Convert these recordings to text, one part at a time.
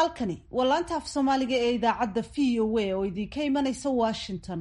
halkani waa laanta af soomaaliga ee idaacadda v o a oo idinka imanaysa washington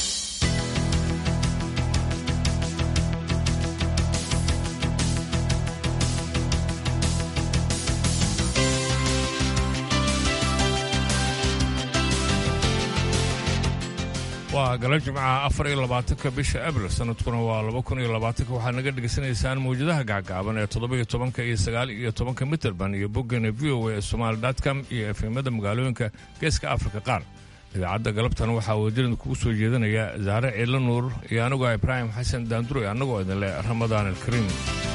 waa gala jimcaha afar iyo labaatanka bisha abril sanadkuna waa laba kun iyo labaatanka waxaad naga dhegaysanaysaan mawjadaha gacgaaban ee toddoba-iyo tobanka iyo sagaal iyo tobanka mitrband iyo boggana v o a somaali com iyo efemada magaalooyinka geeska afrika qaar idaacadda galabtan waxaa wadirin kugu soo jeedinaya zaare ciidla nuur iyo anigoo ibraahim xasan daanduroy annagoo idin leh ramadaan alkariim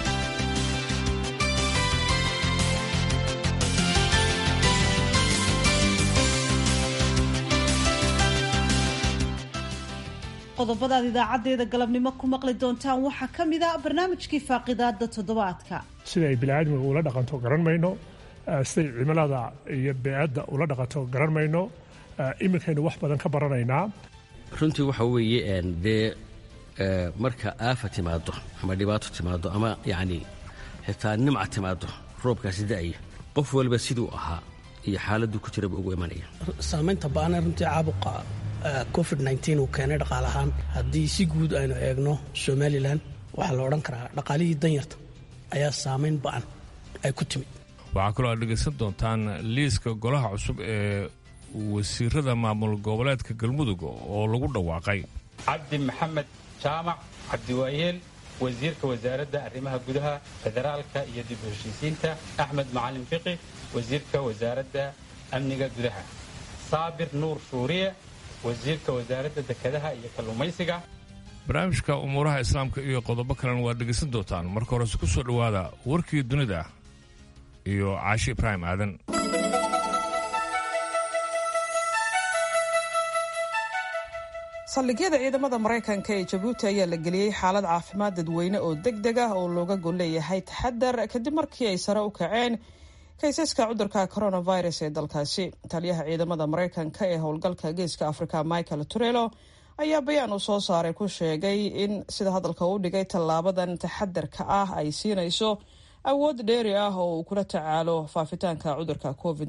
qodobadaad idaacaddeeda galabnimo ku maqli doontaan waxaa ka mid a barnaamijkii faaqidaada toddobaadka sida ay biniaadmiga ula dhaqanto garan mayno siday cimilada iyo beecadda ula dhaqanto garan mayno iminkaynu wax badan ka baranaynaa runtii waxa weeye dee marka aafa timaado ama dhibaato timaado ama yacni xitaa nimca timaado roobkaasi da'aya qof waliba siduu ahaa iyo xaaladuu ku jiraba ugu imanaya saamaynta ba'ana runtii caabuqa covid uu keenay dhaqaal ahaan haddii si guud aynu eegno somalilan waxaa la odhan karaa dhaqaalihii danyarta ayaa saamayn ba'an ay ku timid waxaa kaloo aad dhegaysan doontaan liiska golaha cusub ee wasiirada maamul goboleedka galmudug oo lagu dhawaaqay cabdi maxamed jaamac cabdiwaayeel wasiirka wasaaradda arrimaha gudaha federaalka iyo dib u heshiisiinta axmed macalin fiqi wasiirka wasaaradda amniga gudaha saabir nuur shuuriye wasiirka wasaaradda dekedaha iyo kalluumaysiga barnaamijka umuuraha islaamka iyo qodobo kalena waad dhegaysan doontaan marka horese ku soo dhowaada warkii dunida iyo caashi ibraahim aadan saldhigyada ciidamada maraykanka ee jabuuti ayaa la geliyey xaalad caafimaad dadweyne oo deg deg ah oo looga gol leeyahay taxadar kadib markii ay sare u kaceen kaysaska cudurka coronavirus ee dalkaasi taliyaha ciidamada maraykanka ee howlgalka geeska afrika michael turelo ayaa bayaan uu soo saaray ku sheegay in sida hadalka u dhigay tallaabadan taxadarka ah ay siinayso awood dheeri ah oo uu kula tacaalo faafitaanka cudurka covid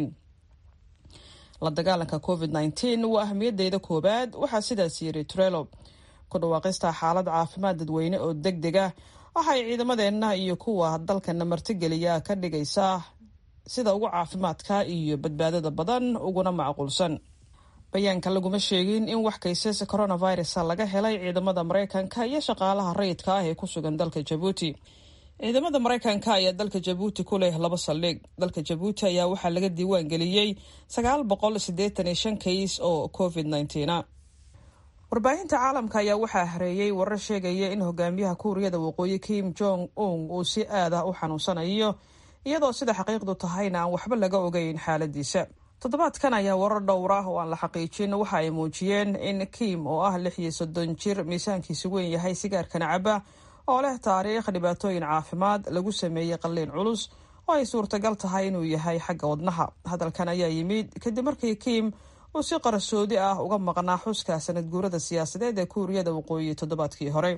la dagaalanka covid waa ahmiyadeyda koowaad waxaa sidaas yiri turelo ku dhawaaqista xaalad caafimaad dadweyne oo deg deg ah waxay ciidamadeenna iyo kuwa dalkana martigeliya ka dhigaysaa sida ugu caafimaadka iyo badbaadada badan uguna macquulsan bayaanka laguma sheegin in wax kaysas coronavirus laga helay ciidamada maraykanka iyo shaqaalaha rayidka ah ee ku sugan dalka jabuuti ciidamada maraykanka ayaa dalka jabuuti ku leh laba saldhig dalka jabuuti ayaa waxaa laga diiwaan geliyey sagaal boqol siddeetan iyo shan kays oo covid nneteen warbaahinta caalamka ayaa waxaa hareeyey warar sheegaya in hogaamiyaha kuuriyada waqooyi kim jong un uu si aad ah u xanuunsanayo iyadoo sida xaqiiqdu tahayna aan waxba laga ogeyn xaaladiisa toddobaadkan ayaa warar dhowr ah oo aan la xaqiijin waxa ay muujiyeen in kim oo ah lix iyo soddon jir miisaankiisu weyn yahay sigaarkana caba oo leh taariikh dhibaatooyin caafimaad lagu sameeyey qalliin culus oo ay suurtagal tahay inuu yahay xagga wadnaha hadalkan ayaa yimid kadib markii kim uu si qarsoodi ah uga maqnaa xuska sanad guurada siyaasadeed ee kuuriyada waqooyi toddobaadkii hore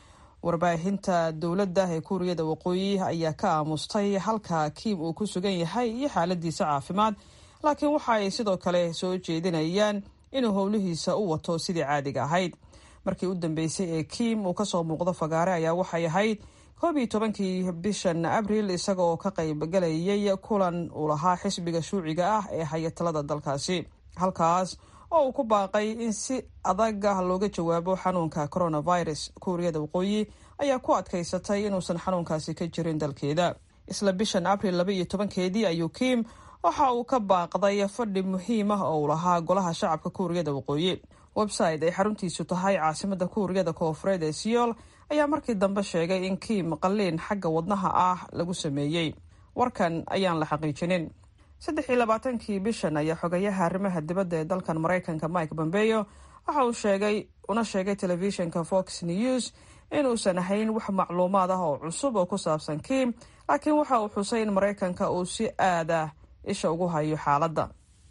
warbaahinta dowladda ee kuuriyada waqooyi ayaa ka aamustay halka kim uu ku sugan yahay iyo xaaladiisa caafimaad laakiin waxa ay sidoo kale soo jeedinayaan inuu howlihiisa u wato sidii caadiga ahayd markii u dambeysay ee kim uu kasoo muuqdo fagaare ayaa waxay ahayd koob iyo tobankii bishan abril isaga oo ka qaybgalayay kulan uu lahaa xisbiga shuuciga ah ee hayatalada dalkaasi halkaas oo uu ku baaqay in si adag ah looga jawaabo xanuunka coronavirus kuuriyada waqooyi ayaa ku adkaysatay inuusan xanuunkaasi ka jirin dalkeeda isla bishan abril laba iyo tobankeedii ayuu kim waxa uu ka baaqday fadhi muhiim ah oo uu lahaa golaha shacabka kuuriyada waqooyi website ay xaruntiisu tahay caasimada kuuriyada koofureed ee siyool ayaa markii dambe sheegay in kiim qalliin xagga wadnaha ah lagu sameeyey warkan ayaan la xaqiijinin saddex iyo labaatankii bishan ayaa xogayaha arrimaha dibadda ee dalkan maraykanka mike bombeyo waxa uu sheegay una sheegay telefishinka fox news inuusan ahayn wax macluumaad ah oo cusub oo ku saabsan kiim laakiin waxa uu xusay in maraykanka uu si aad ah isha ugu hayo xaaladda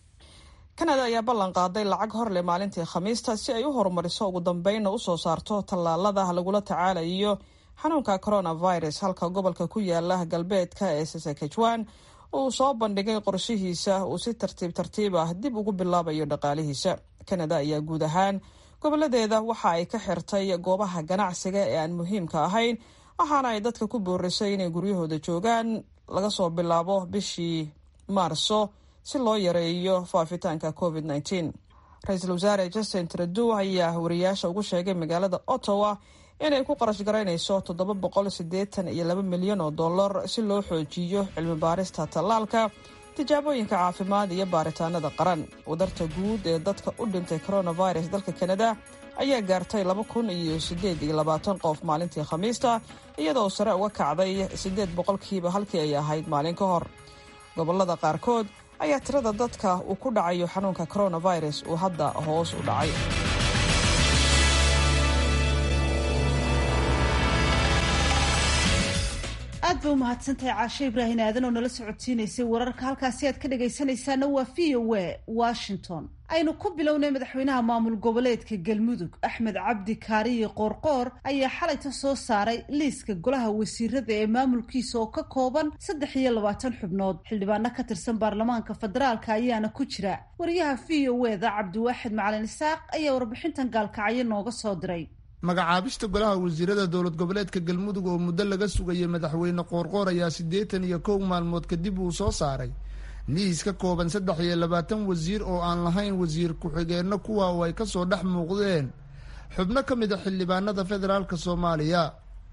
kanada ayaa ballan qaaday lacag horleh maalintii khamiista si ay u horumariso ugu dambeynna usoo saarto tallaalada lagula tacaalayo xanuunka coronavirus halka gobolka ku yaala galbeedka ee saskatchewan uu soo bandhigay qorshihiisa uu si tartiib tartiib ah dib ugu bilaabayo dhaqaalihiisa kanada ayaa guud ahaan goboladeeda waxa ay ka xirtay goobaha ganacsiga ee aan muhiimka ahayn waxaana ay dadka ku boorisay inay guryahooda joogaan laga soo bilaabo bishii maarso si loo yareeyo faafitaanka covid -19 ra-iisul wasaare justin trudeau ayaa wariyaasha ugu sheegay magaalada ottawa inay ku qarash garaynayso toddoba boqol siddeetan iyo laba milyan oo dollar si loo xoojiyo cilmi baarista tallaalka tijaabooyinka caafimaad iyo baaritaanada qaran wadarta guud ee dadka u dhintay coronavirus dalka kanada ayaa gaartay laba kun iyo siddeed iyo labaatan qof maalintii khamiista iyadoo sare uga kacday siddeed boqolkiiba halkii ay ahayd maalin ka hor gobolada qaarkood ayaa tirada dadka uu ku dhacayo xanuunka coronavirus uu hadda hoos u dhacay aad bay u mahadsantahay caashe ibraahin aadan oo nala socodsiinaysay wararka halkaasi aad ka dhagaysanaysaana waa v o a washington aynu ku bilownay madaxweynaha maamul goboleedka galmudug axmed cabdi kaariye qoorqoor ayaa xalayta soo saaray liiska golaha wasiirada ee maamulkiisa oo ka kooban saddex iyo labaatan xubnood xildhibaano ka tirsan baarlamaanka federaalka ayaana ku jira wariyaha v o eda cabdiwaaxid macalin isaaq ayaa warbixintan gaalkacyo nooga soo diray magacaabista golaha wasiirada dowlad goboleedka galmudug oo muddo laga sugayay madaxweyne qoorqoor ayaa siddeetan iyo kow maalmood kadib uu soo saaray liis ka kooban saddex iyo labaatan wasiir oo aan lahayn wasiir ku-xigeenno kuwa oo ay kasoo dhex muuqdeen xubno ka mid a xildhibaanada federaalk soomaaliya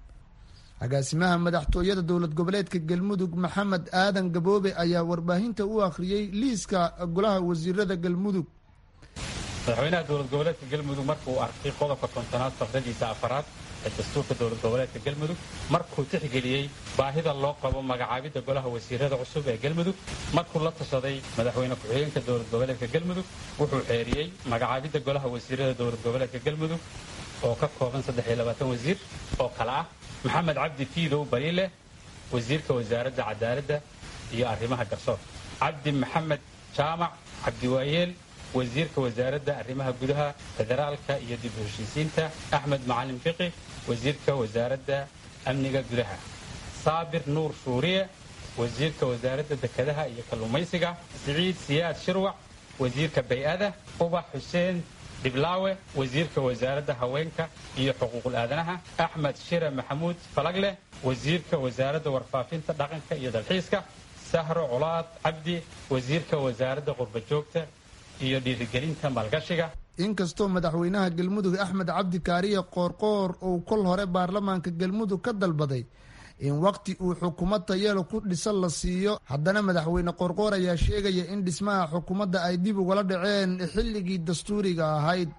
agaasimaha madaxtooyada dowlad goboleedka galmudug maxamed aadan gaboobe ayaa warbaahinta u akhriyey liiska golaha wasiirada galmudug madaxweynaha dowlad goboleedka galmudug markuu arkay qodobka kontonaad faqradiisa afaraad ee dastuurka dowlad goboleedka galmudug markuu tixgeliyey baahida loo qabo magacaabidda golaha wasiirada cusub ee galmudug markuu la tashaday madaxweyne ku-xigeenka dowlad goboleedka galmudug wuxuu xeeriyey magacaabidda golaha wasiirada dowlad goboleedka galmudug oo ka kooban wasiir oo kale ah maxamed cabdi fiidow baliile wasiirka wasaaradda cadaaladda iyo arrimaha garsoor cabdi maxamed jaamac cabdiwaayeel wasiirka wasaaradda arrimaha gudaha federaalka iyo dib u heshiisiinta axmed macalin fiqi wasiirka wasaaradda amniga gudaha saabir nuur shuuriye wasiirka wasaaradda dekedaha iyo kalluumaysiga siciid siyaad shirwac wasiirka bay-ada ubax xuseen dhiblaawe wasiirka wasaaradda haweenka iyo xuquuqul aadanaha axmed shire maxamuud falagleh wasiirka wasaaradda warfaafinta dhaqanka iyo dalxiiska sahro colaad cabdi wasiirka wasaaradda qurbajoogta iyo dhiirigelinta maalgashiga inkastoo madaxweynaha galmudug axmed cabdi kaariye qoorqoor uu kol hore baarlamaanka galmudug ka dalbaday in waqti uu xukuumad tayeelo ku dhisan la siiyo haddana madaxweyne qoorqoor ayaa sheegaya in dhismaha xukuumadda ay dib ugala dhaceen xilligii dastuuriga ahayd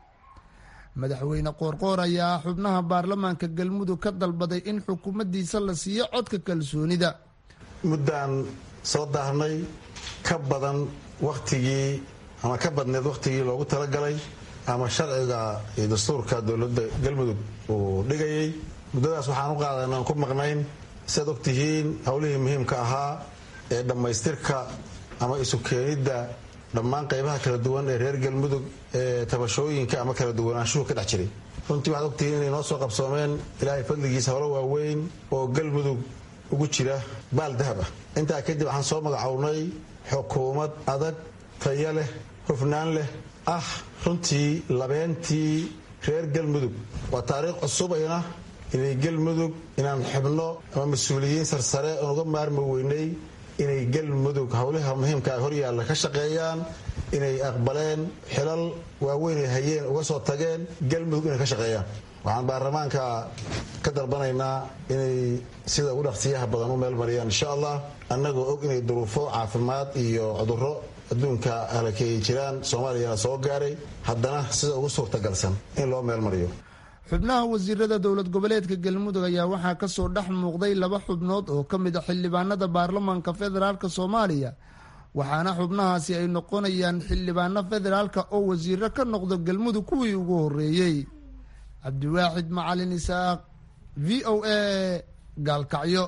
madaxweyne qoorqoor ayaa xubnaha baarlamaanka galmudug ka dalbaday in xukuumaddiisa la siiyo codka kalsoonida muddaan soo daahnay ka badan wakhtigii ama ka badneed wakhtigii loogu talagalay ama sharciga iyo dastuurka dowladda galmudug uu dhigayay muddadaas waxaan u qaadan aan ku maqnayn siaad ogtihiin howlihii muhiimka ahaa ee dhammaystirka ama isu keenidda dhammaan qaybaha kala duwan ee reer galmudug ee tabashooyinka ama kala duwanaanshuhu ka dhex jiray runtii waxaad ogtihiin inay noo soo qabsoomeen ilaahay fadligiisa howlo waaweyn oo galmudug ugu jira baal dahab ah intaa kadib waxaan soo magacownay xukuumad adag taya leh hufnaan leh ah runtii labeentii reer galmudug waa taariikh cusub ayna inay galmudug inaan xubno ama mas-uuliyiin sarsare oon uga maarmi weynay inay galmudug howlaha muhiimka hor yaalla ka shaqeeyaan inay aqbaleen xilal waaweyn ay hayeen uga soo tageen galmudug inay ka shaqeeyaan waxaan baarlamaanka ka dalbanaynaa inay sida ugu dhaqsiyaha badan u meel mariyaan insha allah annagoo og inay duruufo caafimaad iyo cudurro adduunka halakay jiraan soomaaliyana soo gaaray haddana sida ugu suurtagalsan in loo meel mariyo xubnaha wasiirada dowlad goboleedka galmudug ayaa waxaa kasoo dhex muuqday laba xubnood oo ka mid a xildhibaanada baarlamaanka federaalk soomaaliya waxaana xubnahaasi ay noqonayaan xildhibaano federaalka oo wasiiro ka noqdo galmudug kuwii ugu horeeyey cabdiwaaxid macalin isaaq v o a gaalkacyo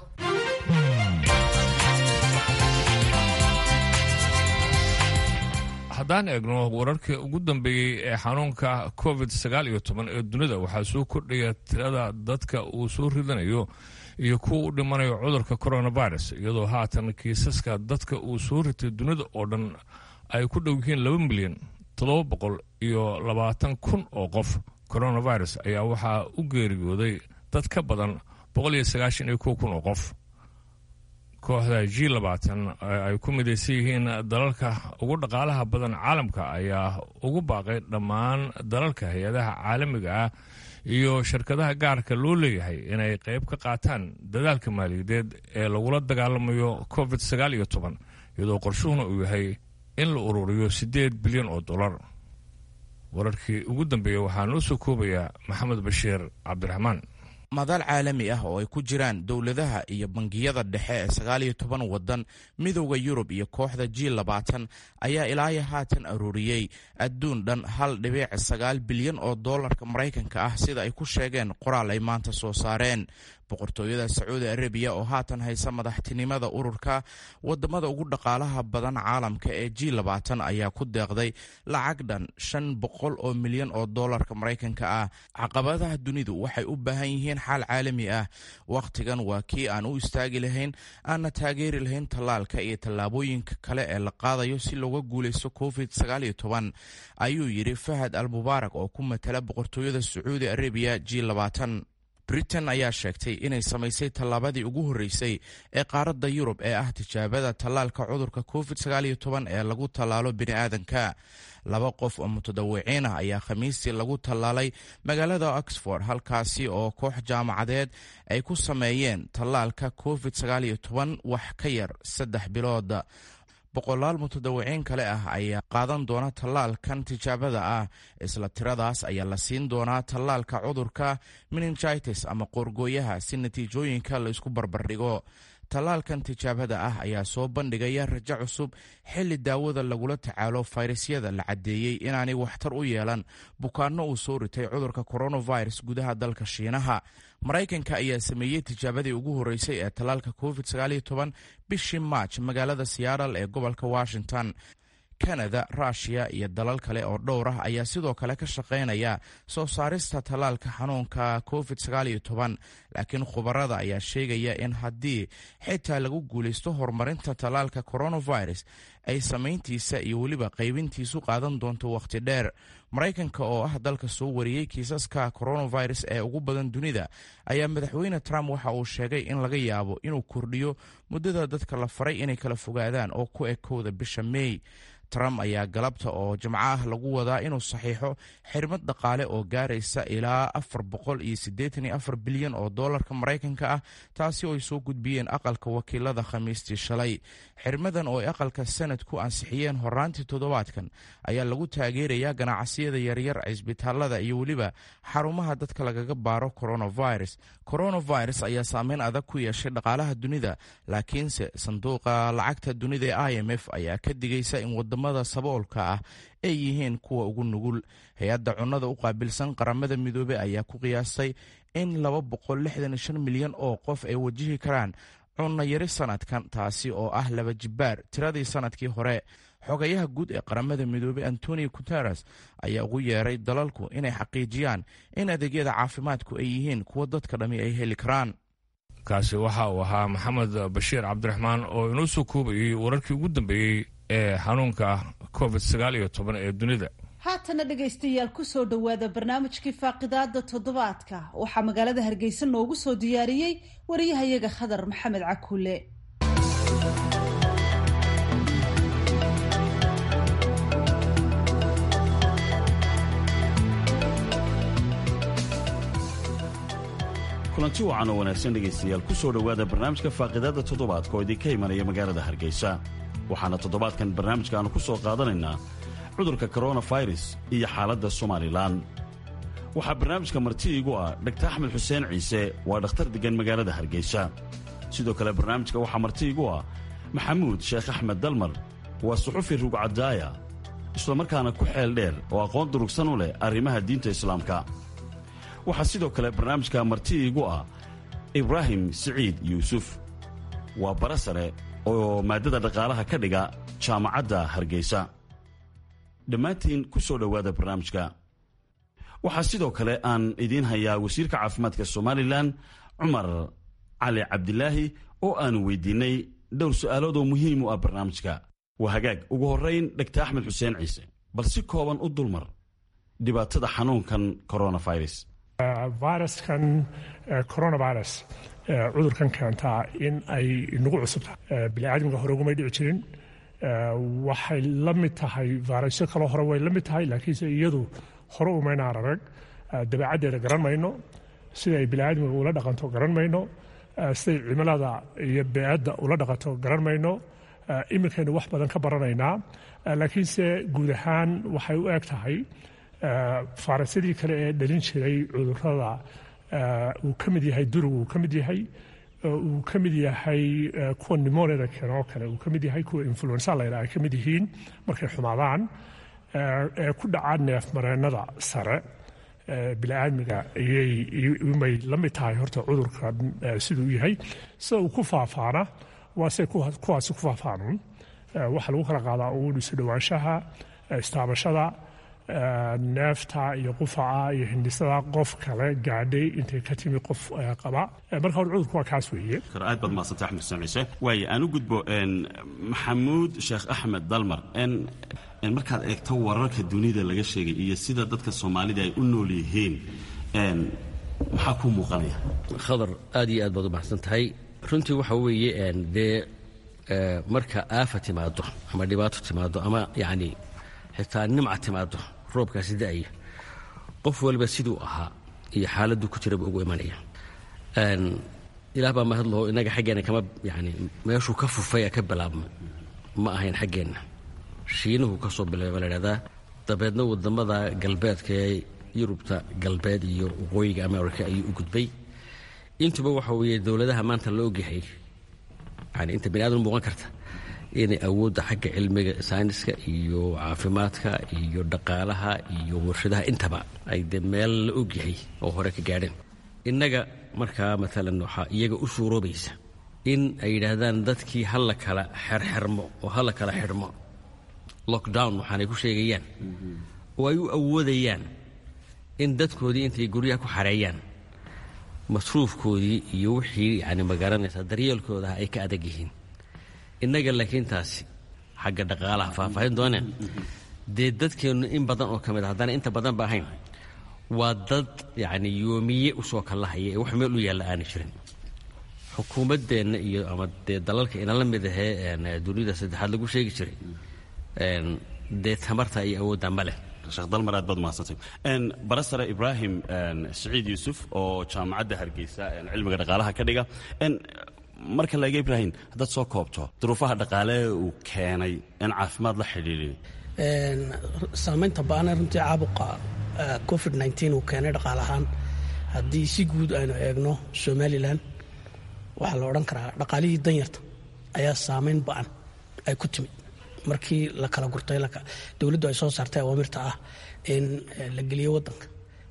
haddaan eegno wararkii ugu dambeeyey ee xanuunka covid sagaal iyo toban ee dunida waxaa soo kordhaya tirada dadka uu soo ridanayo iyo kuwa u dhimanayo cudurka coronavirus iyadoo haatan kiisaska dadka uu soo ritay dunida oo dhan ay ku dhow yihiin laba milyan toddoba boqol iyo labaatan kun oo qof coronavirus ayaa waxaa u geeriyooday dad ka badan boqol iyo sagaashan iyo kow kun oo qof kooxda g labaatan ay ku midaysan yihiin dalalka ugu dhaqaalaha badan caalamka ayaa ugu baaqay dhammaan dalalka hay-adaha caalamiga ah iyo shirkadaha gaarka loo leeyahay inay qayb ka qaataan dadaalka maaliyadeed ee lagula dagaalamayo covid sagaal iyo toban iyadoo qorshuhuna uu yahay in la ururiyo siddeed bilyan oo dollar wararkii ugu dambeeyey waxaa noo soo koobayaa maxamed bashiir cabdiraxmaan madal caalami ah oo ay ku jiraan dowladaha iyo bangiyada dhexe ee sagaal iyo toban waddan midowda yurub iyo kooxda g labaatan ayaa ilaayo haatan aruuriyey adduun dhan hal dhibiic sagaal bilyan oo doolarka maraykanka ah sida ay ku sheegeen qoraal ay maanta soo saareen boqortooyada sacuudi arabiya oo haatan haysa madaxtinimada ururka wadamada ugu dhaqaalaha badan caalamka ee g labaatan ayaa ku deeqday lacag dhan shan boqol oo milyan oo doolarka maraykanka ah caqabadaha dunidu waxay u baahan yihiin xaal caalami ah wakhtigan waa kii aan u istaagi lahayn aanna taageeri lahayn tallaalka iyo tallaabooyinka kale ee la qaadayo si looga guulaysto covid sagaal iyo toban ayuu yidhi fahad al mubaarak oo ku matala boqortooyada sacuudi arabiya g labaatan britain ayaa sheegtay inay samaysay tallaabadii ugu horreysay ee qaaradda yurub ee ah tijaabada tallaalka cudurka covid sagaal iyo toban ee lagu tallaalo bini'aadanka laba qof oo mutadawiciin ah ayaa khamiistii lagu tallaalay magaalada oxford halkaasi oo koox jaamacadeed ay ku sameeyeen tallaalka covid sagaal iyo toban wax ka yar saddex bilood boqolaal mutadawiciin kale ah ayaa qaadan doona tallaalkan tijaabada ah isla tiradaas ayaa la siin doonaa tallaalka cudurka meningitis ama qoorgooyaha si natiijooyinka la isku barbardhigo tallaalkan tijaabada ah ayaa soo bandhigaya rajo cusub xilli daawada lagula tacaalo fayrasyada la caddeeyey inaanay waxtar u yeelan bukaanno uu soo ritay cudurka coronavirus gudaha dalka shiinaha maraykanka ayaa sameeyey tijaabadii ugu horreysay ee tallaalka covid bishii maaj magaalada seattle ee gobolka washington kanada ruushiya iyo dalal kale oo dhowr ah ayaa sidoo kale ka shaqaynaya soo saarista tallaalka xanuunka covid laakiin khubarada ayaa sheegaya in haddii xitaa lagu guulaysto horumarinta tallaalka coronavirus ay samayntiisa iyo weliba qaybintiisu qaadan doonto wakhti dheer maraykanka oo ah dalka soo wariyey kiisaska coronavirus ee ugu badan dunida ayaa madaxweyne trump waxa uu sheegay in laga yaabo inuu kordhiyo muddada dadka la faray inay kala fogaadaan oo ku ekowda bisha mey trump ayaa galabta oo jimco ah lagu wadaa inuu saxiixo xirmad dhaqaale oo gaaraysa ilaa afar boqol iyo siddeetan iyo afar bilyan oo doolarka maraykanka ah taasi oo ay soo gudbiyeen aqalka wakiilada khamiistii shalay xirmadan oo ay aqalka sanadku ansixiyeen horaantii toddobaadkan ayaa lagu taageerayaa ganacsiyada yaryar cisbitaalada iyo weliba xarumaha dadka lagaga baaro coronavirus coronavirus ayaa saameyn adag ku yeeshay dhaqaalaha dunida laakiinse sanduuqa lacagta dunida ee i m f ayaa ka digaysa in wadamada saboolka ah ay yihiin kuwa ugu nugul hay-adda cunnada u qaabilsan qaramada midoobey ayaa ku qiyaastay in laba boqol lixdan iyo shan milyan oo qof ay wajihi karaan cunno yari sanadkan taasi oo ah laba jibbaar tiradii sanadkii hore xogayaha guud ee qaramada midoobey antonio guteres ayaa ugu yeeray dalalku inay xaqiijiyaan in adeegyada caafimaadku ay yihiin kuwa dadka dhammi ay heli karaan kaasi waxa uu ahaa maxamed bashiir cabdiraxmaan oo inoo soo koobayey wararkii ugu dambeeyey ee xanuunka covid sagaal iyo toban ee dunida haatana dhegaystayaal kusoo dhowaada barnaamijkii faaqidaada toddobaadka waxaa magaalada hargeysa noogu soo diyaariyey wariyahayaga khadar maxamed cakuule kulanti wacan oo wanaagsan dhegaystayaal ku soo dhowaada barnaamijka faaqidaadda toddobaadka oo idinka imanaya magaalada hargeysa waxaana toddobaadkan barnaamijka aanu ku soo qaadanaynaa cudurka koronafirus iyo xaaladda somalilan waxaa barnaamijka marti iigu ah dhaktar axmed xuseen ciise waa dhakhtar deggan magaalada hargeysa sidoo kale barnaamijka waxaa marti iigu ah maxamuud sheekh axmed dalmar waa suxufi rugcadaaya islamarkaana ku xeel dheer oo aqoon durugsan u leh arrimaha diinta islaamka waxaa sidoo kale barnaamijka marti iigu ah ibraahim siciid yuusuf waa bara sare oo maaddada dhaqaalaha ka dhiga jaamacadda hargeysa dhammaantiin ku soo dhowaada barnaamijka waxaa sidoo kale aan idiin hayaa wasiirka caafimaadka somalilan cumar cali cabdilaahi oo aanu weydiinay dhowr su'aalood oo muhiim u ah barnaamijka waa hagaag ugu horrayn dhegta axmed xuseen ciise bal si kooban u dulmar dhibaatada xanuunkan coronavirus viruskan coronavirus cudurkan keentaa in ay nagu cusubtahay biniaadamka hore ugumay dhici jirin waxay la mid tahay vayrasyo kaloo hore way la mid tahay laakiinse iyadu hore umaynaan arag dabeecaddeeda garan mayno sida ay biniaadamka ula dhaqanto garan mayno siday cimilada iyo beecadda ula dhaqanto garan mayno iminkaynu wax badan ka baranaynaa laakiinse guud ahaan waxay u eg tahay faarasyadii kale ee dhalin jiray cudurada uu ka mid yahay durugu uu ka mid yahay uu ka mid yahay kuwa nimoniada keeno oo kale uu ka mid yahay kuwa influensa la yidhaha ay ka mid yihiin markay xumaadaan ee ku dhaca neefmareennada sare bini'aadmiga ayay la mid tahay horta cudurka siduu yahay sida uu ku faafaana waa se kuwaasi ku faafaanuun waxaa lagu kala qaadaa uun isu dhowaanshaha istaabashada neefta iyo qufaca iyo hindhisada qof kale gaadhay intay ka timi qof qaba marka hore cudurku waa kaas weeye aad baad mahadsantay axmed xuseen ciise waaye aan u gudbo maxamuud sheekh axmed dalmar markaad eegto wararka dunida laga sheegay iyo sida dadka soomaalida ay u nool yihiin maxaa kuu muuqanaya khadar aad iyo aad baad u mahadsan tahay runtii waxa weeye dee marka aafa timaado ama dhibaato timaado ama yacni xitaa nimca timaado roobkaasi da'aya qof waliba siduu ahaa iyo xaaladdu ku jiraba ugu imanaya ilaah baa mahad laho innaga xaggeenna kama yani meeshuu ka fufaya ka bilaabma ma ahayn xaggeenna shiinuhu ka soo bilaaba la idhahdaa dabeedna waddamada galbeedka ee yurubta galbeed iyo waqooyiga america ayuu u gudbay intuba waxa weeye dowladaha maanta la ogyahay yani inta bini aadam muuqan karta inay awoodda xagga cilmiga sayniska iyo caafimaadka iyo dhaqaalaha iyo warshadaha intaba ay dee meel la ogyahay oo hore ka gaadheen innaga markaa maalan waxaa iyaga u suuroobaysa in ay yidhaahdaan dadkii ha la kala xerxermo oo ha la kala xidhmo lockdown waxaanay ku sheegayaan oo ay u awoodayaan in dadkoodii intay guryaha ku xareeyaan masruufkoodii iyo wixii yani magaranaysaa daryeelkoodaha ay ka adag yihiin innaga laakiin taasi xagga dhaqaalaha faahfaahin dooneen dee dadkeennu in badan oo ka mid a haddana inta badan ba ahayn waa dad yacni yoomiye usoo kallahaya ee wax meel u yaalla aana jirin xukuumaddeenna iyo ama dee dalalka inala mid ahee dunida saddexaad lagu sheegi jiray dee tamarta iyo awoodda ma leh sheekh dalmar aad baad mahadsantay barasare ibraahim siciid yuusuf oo jaamacadda hargeysa cilmiga dhaqaalaha ka dhiga marka laega ibraahim haddaad soo koobto duruufaha dhaqaale uu keenay in caafimaad la xidhiidhin saamaynta ba-ana runtii caabuqa covid nteen uu keenay dhaqaale ahaan haddii si guud aynu eegno somalilan waxaa la odhan karaa dhaqaalihii danyarta ayaa saamayn ba-an ay ku timid markii la kala gurtay dowladdu ay soo saartay awaamirta ah in la geliyo wadanka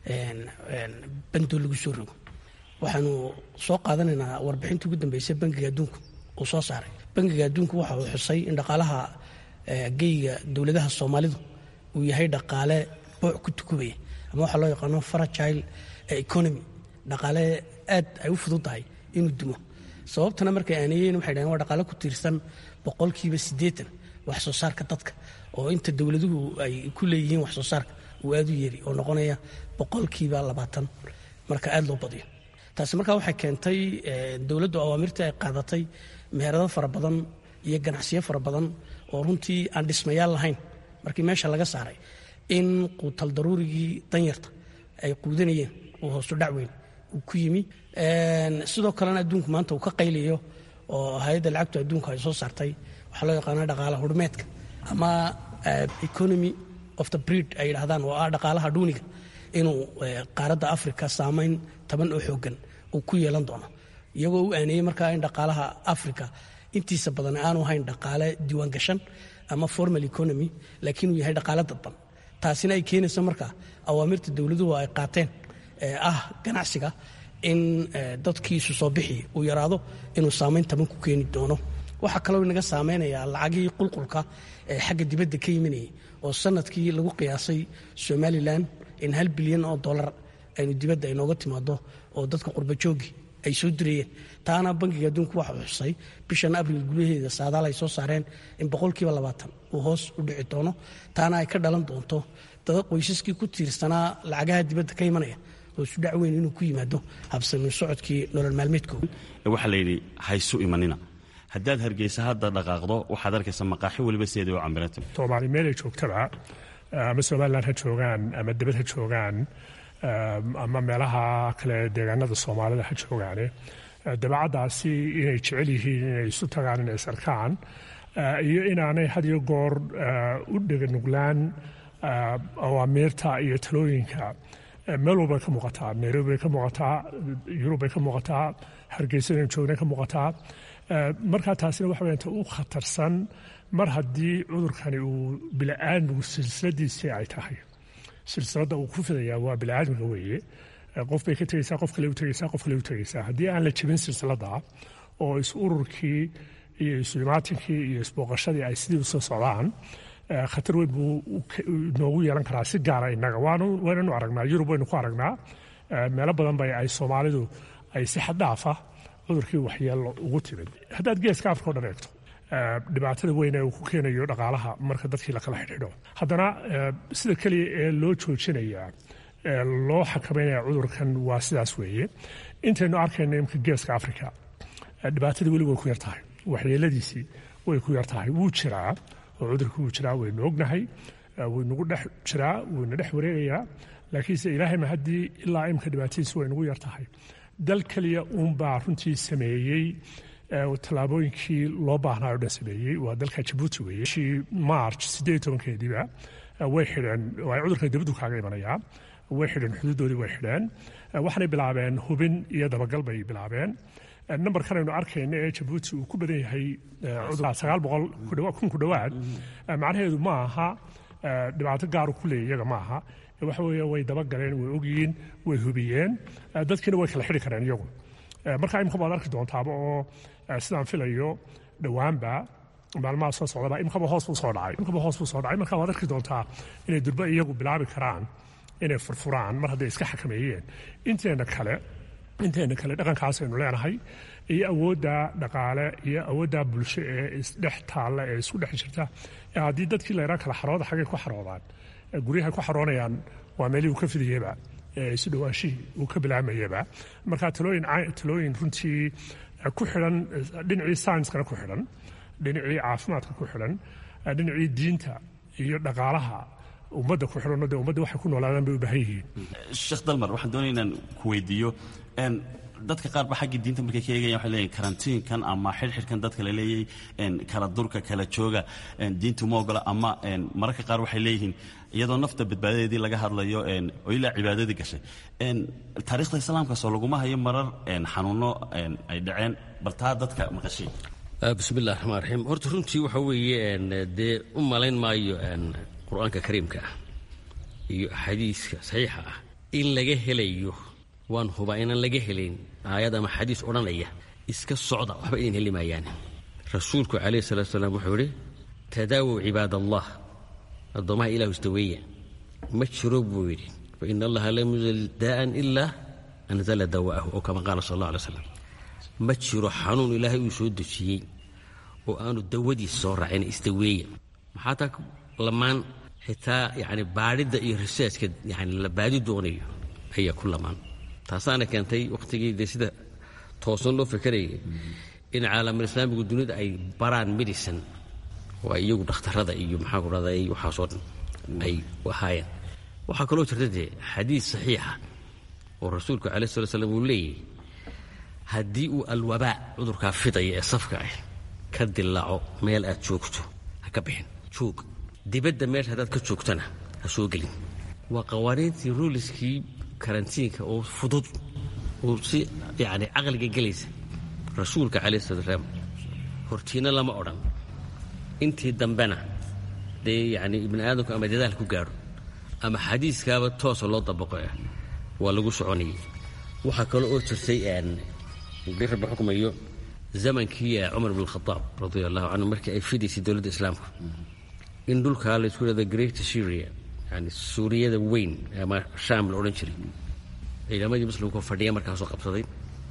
bandoo lagu soo rogo waxaanu soo qaadanaynaa warbixintii ugu dambeysay bangiga adduunku uu soo saaray bangiga adduunku waxa uu xusay in dhaqaalaha geyga dowladaha soomaalidu uu yahay dhaqaale booc ku tukubaya ama waxaa loo yaqaano fragile economy dhaqaale aad ay u fududtahay inuu dumo sababtana markay aaneeyeen waxay dhaheen waa dhaqaale ku tiirsan boqolkiiba siddeetan wax soo saarka dadka oo inta dowladuhu ay ku leeyihiin wax soo saarka uu aad u yeeri oo noqonaya boqolkiiba labaatan marka aad loo badiyo taasi markaa waxay keentay dowladdu awaamirtii ay qaadatay meherado fara badan iyo ganacsiyo fara badan oo runtii aan dhismayaal lahayn markii meesha laga saaray in quutal daruurigii danyarta ay quudanayeen uu hoosu dhac weyn uu ku yimi sidoo kalena adduunku maanta uu ka qaylayo oo hay-adda lacagtu adduunku ay soo saartay waxaa loo yaqaana dhaqaala hurmeedka ama economy of the breed ay yidhahdaan oo ah dhaqaalaha dhuuniga inuu qaaradda africa saamayn taban oo xoogan uu ku yeelan doono iyagoo u aaneeyey markaa in dhaqaalaha africa intiisa badan aanu hayn dhaqaale diiwaan gashan ama formal economy laakiin uu yahay dhaqaale dadban taasina ay keenayso markaa awaamirta dowladuhu ay qaateen ee ah ganacsiga in dadkiisu soo bixi uu yaraado inuu saamayn taban ku keeni doono waxaa kaloo inaga saameynayaa lacagihii qulqulka ee xagga dibadda ka yiminayay oo sanadkii lagu qiyaasay somalilan in hal bilyan oo dolar aynu dibadda inooga timaado oo dadka qurbajoogi ay soo dirayeen taana bankiga adduunku waxa uu xusay bishan abril gudaheeda saadaal ay soo saareen in boqolkiiba labaatan uu hoos u dhici doono taana ay ka dhalan doonto dada qoysaskii ku tiirsanaa lacagaha dibadda ka imanaya oo isu dhac weyn inuu ku yimaado habsamin socodkii nolol maalmeedkooda waxaa layidhi haysu imanina haddaad hargeysa hadda dhaqaaqdo waxaad arkaysa maqaaxi weliba sideeda u cambiranta soomaali meelay joogtaba ama somalilan ha joogaan ama dibad ha joogaan ama meelaha kale deegaanada soomaalida ha joogaane dabeecaddaasi inay jecel yihiin inay isu tagaan inay isarkaan iyo inaanay had iyo goor u dheganuglaan awaamiirta iyo talooyinka meel walbay ka muuqataa nairobi bay ka muuqataa yurub bay ka muuqataa hargeysa inaynu joogna ka muuqataa markaa taasina waxa weyaan ta u khatarsan mar haddii cudurkani uu bila'aadmigu silsiladiisii ay tahay silsiladda uu ku fidayaa waa bila'aadmiga weeye qof bay ka tegeysaa qof kale u tegeysaa qof kale u tegeysaa haddii aan la jebin silsiladda oo is ururkii iyo isuimaatinkii iyo isbooqashadii ay sidii usoo socdaan khatar weyn buu noogu yeelan karaa si gaara innaga waynanu aragnaa yurub waynu ku aragnaa meelo badan bay ay soomaalidu ay si xaddhaafa cudurkii waxyeello ugu timid haddaad geeska afrika o dhan eegto dhibaatada weyn ee uu ku keenayo dhaqaalaha marka dadkii lakala xidhiidho haddana sida keliya ee loo joojinayaa loo xakameynaya cudurkan waa sidaas weeye intaynu arkayno imka geeska afrika dhibaatadii weli way ku yar tahay waxyeeladiisii way ku yar tahay wuu jiraa oo cudurkii wuu jiraa waynu ognahay waynugu dhex jiraa wayna dhex wareegayaa laakiinse ilaahayma haddii ilaa imka dhibaatadiisi way nugu yar tahay dal keliya uunbaa runtii sameeyey tallaabooyinkii loo baahnaa o dhan sameeyey waa dalka jabuuti weeye bishii march siddeed tobankeediiba way xidheen ay cudurkan dibaddu kaaga imanayaa way xidheen xuduudoodii way xidheen waxaanay bilaabeen hubin iyo dabagal bay bilaabeen nambarkan aynu arkayna ee jabuuti uu ku badan yahay sagaal boqol kun ku dhowaad macnaheedu ma aha dhibaato gaaru ku leeya iyaga ma aha waxa weeye way dabagaleen way ogyihiin way hubiyeen dadkiina way kala xidhi kareen iyagu marka imika baad arki doontaaba oo sidaan filayo dhowaanba maalmaha soo socdaba imkaba hoos buu soo dhacay imkaba hoos buu soo dhacay marka waad arki doontaa inay durba iyagu bilaabi karaan inay furfuraan mar hadday iska xakameeyeen inteena kale inteena kale dhaqankaas aynu leenahay iyo awoodda dhaqaale iyo awoodda bulsho ee isdhex taalla ee isku dhex jirta haddii dadkii la yidhaha kala xarooda xaggay ku xaroodaan guryahay ku xaroonayaan waa meelihii uu ka fidayeba isu dhawaashihii uu ka bilaamayaba marka talooyin talooyin runtii ku xidhan dhinacii saynskana ku xidhan dhinacii caafimaadka ku xidhan dhinacii diinta iyo dhaqaalaha ummadda ku xidhanoo dee ummadda waxay ku noolaadaan bay u baahan yihiin sheekh dalmar waxaan doonaya inaan ku weydiiyo dadka qaar ba xaggii diinta markay ka eegayan waxay leeyihin karantiinkan ama xidhxidhkan dadka la leeyay kala durka kala jooga diintu ma ogola ama mararka qaar waxay leeyihiin iyadoo nafta badbaadadeedii laga hadlayo oo ilaa cibaadadii gashay taariikhda islaamkaasoo laguma hayo marar xanuuno ay dhaceen bal taa dadka maqashay bismillahi raxmaan raxiim horta runtii waxa weeye dee u malayn maayo qur-aanka kariimka ah iyo axaadiiska saxiixa ah in laga helayo waan hubaa inaan laga helayn aayad ama xadiis odhanaya iska socda waxba idin heli maayaan rasuulku calayhi salatu salaam wuxuu idhi tadaawow cibaad allah addoommaha ilahu isdaweeya ma jiro buu yidhi fa ina allaha lam yunzil daa'an ilaa anzala dawa'ahu oo kama qaala sal allah alay slam ma jiro xanuun ilaahay uu soo dejiyey oo aanu dawadiis soo raacin isdaweeya maxaa taa lamaan xitaa yani baadhidda iyo riseeska yani la baadi doonayo ayaa ku lamaan taasaana keentay wakhtigii dee sida toosan loo fekerayay in caalamul islaamigu dunida ay baraan medicine oo ay iyagu dhakhtarada iyo maxaa ku dhahda waxaasoo dhan ay ahaayeen waxaa kaloo jirta dee xadiis saxiixa oo rasuulku calai sala slam uu leeyahy haddii uu alwabaa cudurkaa fidaya ee safka ah ka dilaaco meel aad joogto ha ka bixin joog dibadda meesha haddaad ka joogtana ha soo gelin waa qawaaniintii ruuliskii karantiinka oo fudud oo si yani caqliga gelaysa rasuulka calayh salatu salaam hortiina lama odhan intii dambena dee yani ibni aadamku ama dadaal ku gaadho ama xadiiskaaba toosa loo dabaqo ah waa lagu soconayay waxaa kale oo jirtay bi rabbi xukmayo zamankii cumar bn khadaab radia allahu canhu markii ay fidaysay dowladda islaamka in dhulkaa laysku dhahda great syria yani suuriyada weyn ama shaam la odhan jiray ciidamadii muslimkao fadhiya markaasoo qabsaday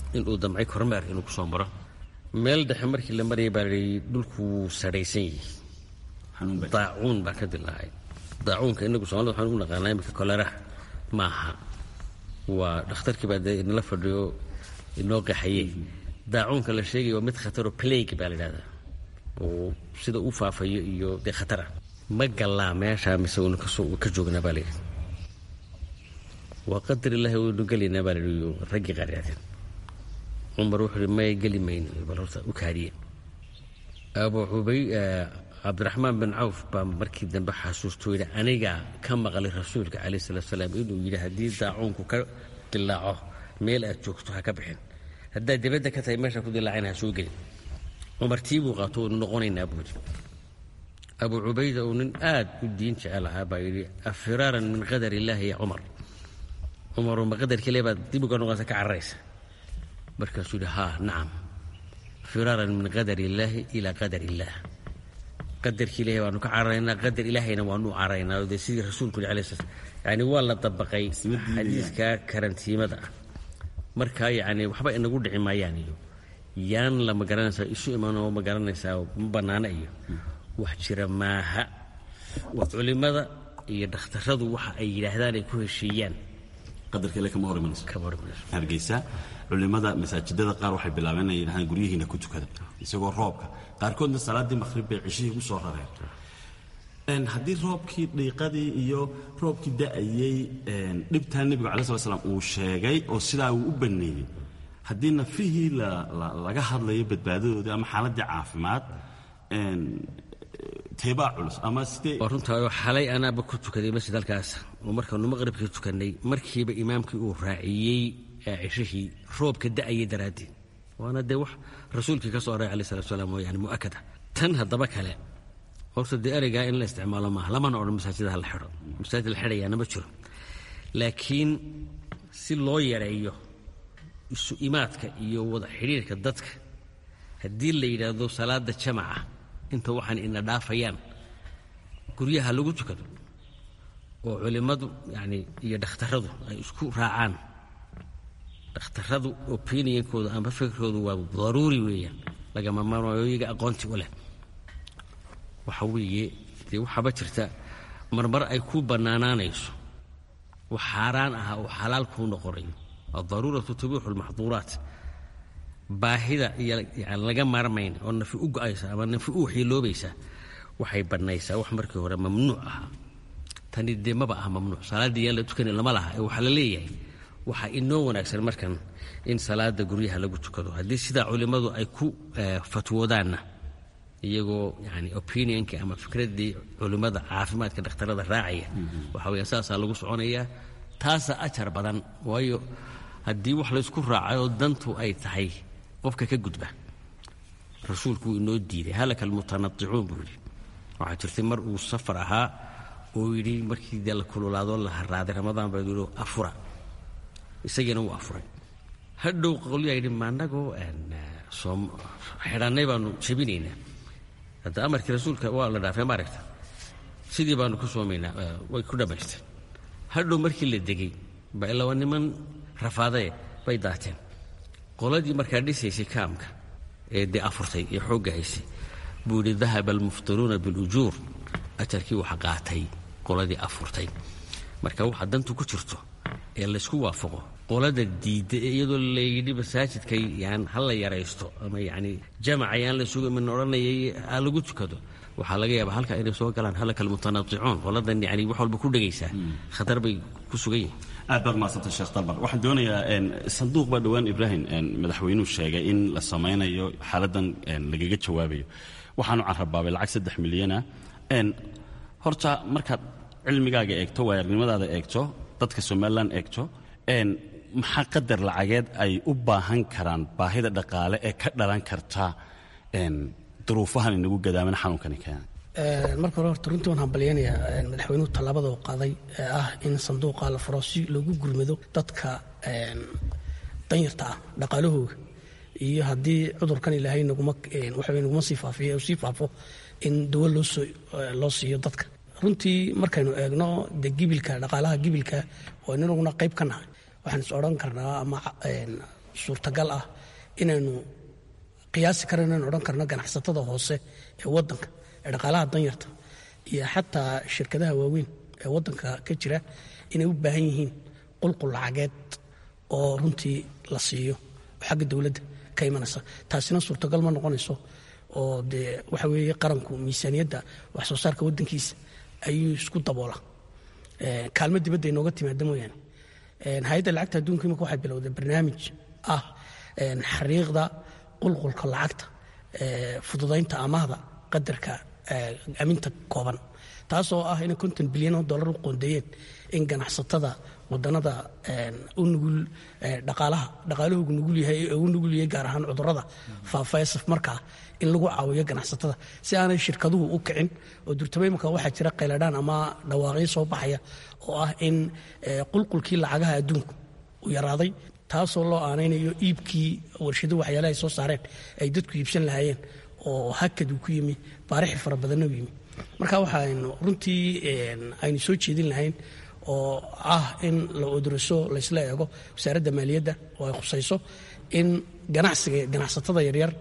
inuu damcay kormeer inuu ku soo maro meel dhexe markii la marayay baa layihi dhulku wuu sarhaysan yihi daacuun baa ka dilaacay daacuunka inagu somalida waxaan u naqaanaa imika koleraha maaha waa dhakhtarkii baa dee inala fadhiyo inoo qaxaye daacuunka la sheegaya waa mid khataro plague baa la yidhahdaa oo sida u faafayo iyo dee khatara ma gallaa meeshaa mise uuna ka joognaa baa layidhi waa qadar ilaahi waynu gelaynaa baa layidhi raggii qaryaateen cumar wuxuu ihi may geli mayno bal horta u kaadiye abu cubay cabdiraxmaan bin cawf baa markii dambe xasuustoo yidhi anigaa ka maqlay rasuulka calayh salaatu salaam inuu yidhi haddii daacuunku ka dilaaco meel aad joogto ha ka bixin haddaad dibadda ka tahay meesha ku dilaacayna ha soo gelin cumar tii buu qaato waynu noqonaynaa buu yidhi abu cubayda uu nin aad u diin jecel ahaa baa yidhi afiraaran min qadar illaahi ya cumar cumaroo ma qadarkii le baad dib uga noqonaysa ka cararaysa markaasuu yidhi haa nacam firaaran min qadar illaahi ilaa qadar illaah qadarkii ilahay waanu ka cararaynaa qadar ilaahayna waanu cararaynaa dee sidii rasuulku yidhi alayh slat yani waa la dabaqay xadiiska karantiimada ah markaa yacni waxba inagu dhici maayaan iyo yaan la ma garanaysaa isu imanoo ma garanaysaa ma bannaana iyo wax jira maaha waa culimmada iyo dhakhtaradu waxa ay yidhaahdaan ay ku heshiiyaan qadarkale kama hor imanayso hargeysa culimada masaajidada qaar waxay bilaabeen inay yidhahdaan guryihiina ku tukada isagoo roobka qaarkoodna salaaddii maqhrib bay cishihii ku soo rareen haddii roobkii dhiiqadii iyo roobkii da'ayey dhibtaa nebigu cala slat slam uu sheegay oo sidaa uu u banneeyey haddii nafihii laga hadlayo badbaadadoodii ama xaaladdii caafimaad teebaa culus ama sidee waa runtaa xalay anaaba ku tukaday masjid halkaas oo markaanu maqribkii tukannay markiiba imaamkii uu raaciyey cishihii roobka da'ayay daraaddeed waana dee wax rasuulkii ka soo aray alai salatu salaam oo yani mu'akada tan haddaba kale horta dee ereygaa in la isticmaalo maaha lamana odhan masaajida ha la xidho masaajid la xidhayaana ma jiro laakiin si loo yareeyo isu imaadka iyo wada xidhiirka dadka haddii la yidhaahdo salaada jamaca inta waxaan ina dhaafayaan guryaha lagu tukado oo culimmadu yani iyo dhakhtaradu ay isku raacaan dhakhtaradu opinionkooda ama fikirkoodu waa daruuri weeyaan lagama maarmaayo iyaga aqoonti u leh waxa weeye dee waxaaba jirta marmar ay ku bannaanaanayso wax xaaraan aha oo xalaal kuu noqonayo addaruuratu tubiixu lmaxduuraat baahida iyo yani laga maarmayn oo nafi u go-aysa ama nafi u waxyeeloobaysa waxay bannaysaa wax markii hore mamnuuc ahaa tani dee maba ah mamnuuc salaaddii yaan la tukani lama laha ee waxaa la leeyahay waxaa inoo wanaagsan markan in salaada guryaha lagu tukado haddii sidaa culimmadu ay ku fatwoodaanna iyagoo yani opinionkii ama fikraddii culimmada caafimaadka dhakhtarada raacaya waxa weya saasaa lagu soconayaa taasaa ajar badan waayo haddii wax laysku raacayoo dantu ay tahay qofka ka gudba rasuulku wuu inoo diiday halaka almutanadicuun buu yidhi waxaa jirtay mar uu safar ahaa oo yidhi markii dee la kululaadoo la haraaday ramadaan baa yidhi afura isagiina wuu afuray hadhow qolyaa yidhi maanagoo xidhannay baanu jebinaynaa hadda amarkii rasuulka waa la dhaafay maaragta sidii baanu ku soomaynaa way ku dhammaysteen hadhow markii la degay ba ilaa niman rafaadae bay daateen qoladii markaa dhisaysay kaamka ee dee afurtay ee xoogga haysay buu yidhi dahaba almuftiruuna bilujuur ajarkii waxa qaatay qoladii afurtay marka waxa dantu ku jirto ee laysku waafaqo qolada diidda ee iyadoo layidhi masaajidka yaan ha la yaraysto ama yacni jamaca yaan la suga min odhanayay ha lagu tukado waxaa laga yaabaa halka inay soo galaan halaka almutanadicuun qoladan yani wax walba ku dhegaysaa khatar bay ku sugan yihin aad baad mahadsantay sheekh dalbar waxaan doonayaa sanduuq baa dhowaan ibraahim madaxweynuhu sheegay in la samaynayo xaaladdan lagaga jawaabayo waxaanu carabaabay lacag saddex milyana horta markaad cilmigaaga eegto waayarnimadaada eegto dadka somalilan eegto maxaa qadar lacageed ay u baahan karaan baahida dhaqaale ee ka dhalan karta duruufahan inagu gadaaman xanuunkani keena marka hore horta runtii waan hambalyaynayaa madaxweynuhu tallaabada uu qaaday ee ah in sanduuqa la furo si loogu gurmado dadka danyarta ah dhaqaalahooga iyo haddii cudurkan ilaahay naguma waxa naguma sii faafiyo sii faafo in dawo loosoo loo siiyo dadka runtii markaynu eegno de gibilka dhaqaalaha gibilka oo inanaguna qayb ka nahay waxaan is odhan karnaa ama suurtagal ah inaynu qiyaasi karo inaynu odhan karno ganacsatada hoose ee waddanka ee dhaqaalaha danyarta iyo xataa shirkadaha waaweyn ee waddanka ka jira inay u baahan yihiin qulqul lacageed oo runtii la siiyo oo xagga dowladda ka imanaysa taasina suurtagal ma noqonayso oo dee waxa weeye qaranku miisaaniyadda wax soo saarka waddankiisa ayuu isku daboola kaalmo dibadda inooga timaada mooyaane hay-adda lacagta adduunka imika waxay bilowday barnaamij ah xariiqda qulqulka lacagta fududaynta amaahda qadarka aminta kooban taasoo ah inay konton bilyan oo dollar u qoondeeyeen in ganacsatada wadanada u nugul dhaqaalaha dhaqaalahoogu nugul yahay ee u nugul yahay gaar ahaan cudurrada faafa ee safmarkaa in lagu caawiyo ganacsatada si aanay shirkaduhu u kicin oo durtaba imika waxaa jira qayladhaan ama dhawaaqyo soo baxaya oo ah in qulqulkii lacagaha adduunku u yaraaday taasoo loo aanaynayo iibkii warshado waxyaalaha ay soo saareen ay dadku iibsan lahaayeen oo hakad uu ku yimi baarixi fara badanna u yimi marka waxaaynu runtii aynu soo jeedin lahayn oo ah in la oduraso laysla eego wasaaradda maaliyadda oo ay khusayso in ganacsiga ganacsatada yaryar